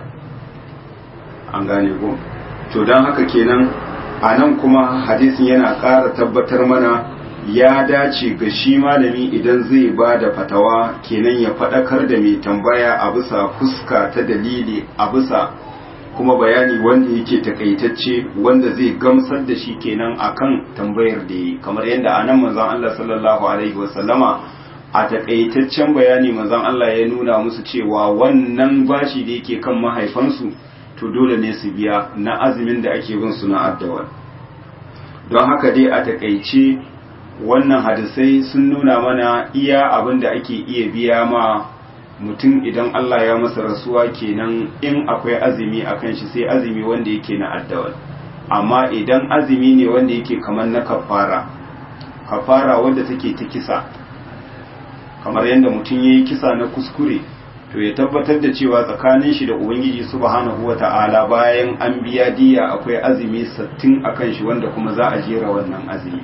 an gane ko to don haka kenan a nan kuma hadisin yana ƙara tabbatar mana ya dace ga shi malami idan zai ba da fatawa kenan ya faɗakar da mai tambaya a bisa fuska ta dalili a bisa kuma bayani wanda yake takaitacce wanda zai gamsar da shi kenan akan tambayar da yi kamar yadda anan manzon Allah sallallahu alaihi wasallama a takaitaccen bayani manzon Allah ya nuna musu cewa wannan bashi da yake kan mahaifansu to dole ne su biya na azumin da ake bin su na addawal don haka dai a takaice wannan hadisai sun nuna mana iya abin da ake iya biya ma mutum idan Allah ya masa rasuwa kenan in akwai azumi a kan shi sai azumi wanda yake na addawal amma idan azumi ne wanda yake kamar na kafara kafara wanda take ta kisa kamar yadda mutum ya yi kisa na kuskure to ya tabbatar da cewa tsakanin shi da ubangiji subhanahu wata'ala bayan an biya diya akwai azumi sattin a kan shi wanda kuma za a jera wannan azumi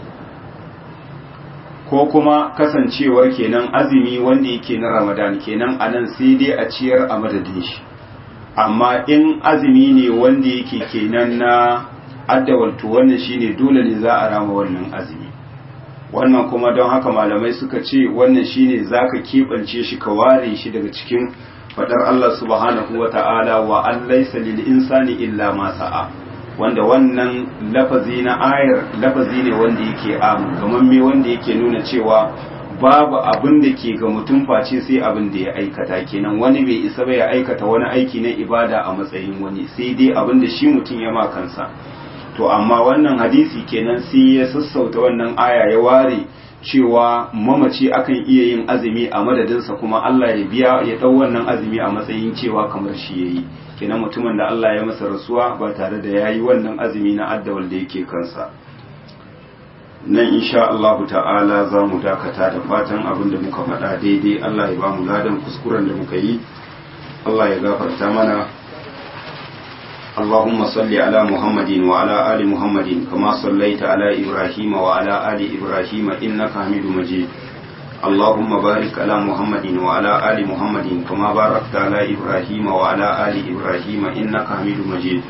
ko kuma kasancewar kenan azumi wanda yake na ramadan kenan a nan sai dai a ciyar a madadin shi amma in azumi ne wanda yake kenan na addawaltu wannan shine dole ne za a rama wannan azumi wannan kuma don haka malamai suka ce wannan shine zaka keɓance shi ka ware shi daga cikin fadar Allah subhanahu wa ta'ala wa an laysa lil insani illa ma sa'a wanda wannan lafazi na ayar lafazi ne wanda yake amu kamar me wanda yake nuna cewa babu abin da ke ga mutum face sai abin da ya aikata kenan wani bai isa ba ya aikata wani aiki na ibada a matsayin wani sai dai abin da shi mutum ya ma kansa to amma wannan hadisi kenan sai ya sassauta wannan aya ya ware cewa mamaci akan iya yin azumi a madadinsa kuma Allah ya biya ya dau wannan azumi a matsayin cewa kamar shi yayi kenan mutumin da Allah ya masa rasuwa ba tare da yayi wannan azumi na addawal da yake kansa nan insha Allah ta'ala za mu dakata da fatan abin da muka faɗa daidai Allah ya ba mu ladan kuskuren da muka yi Allah ya gafarta mana اللهم صل على محمد وعلى آل محمد كما صليت على إبراهيم وعلى آل إبراهيم إنك حميد مجيد اللهم بارك على محمد وعلى آل محمد كما باركت على إبراهيم وعلى آل إبراهيم إنك حميد مجيد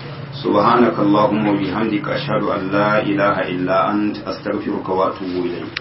سبحانك اللهم وبحمدك أشهد أن لا إله إلا أنت أستغفرك وأتوب إليك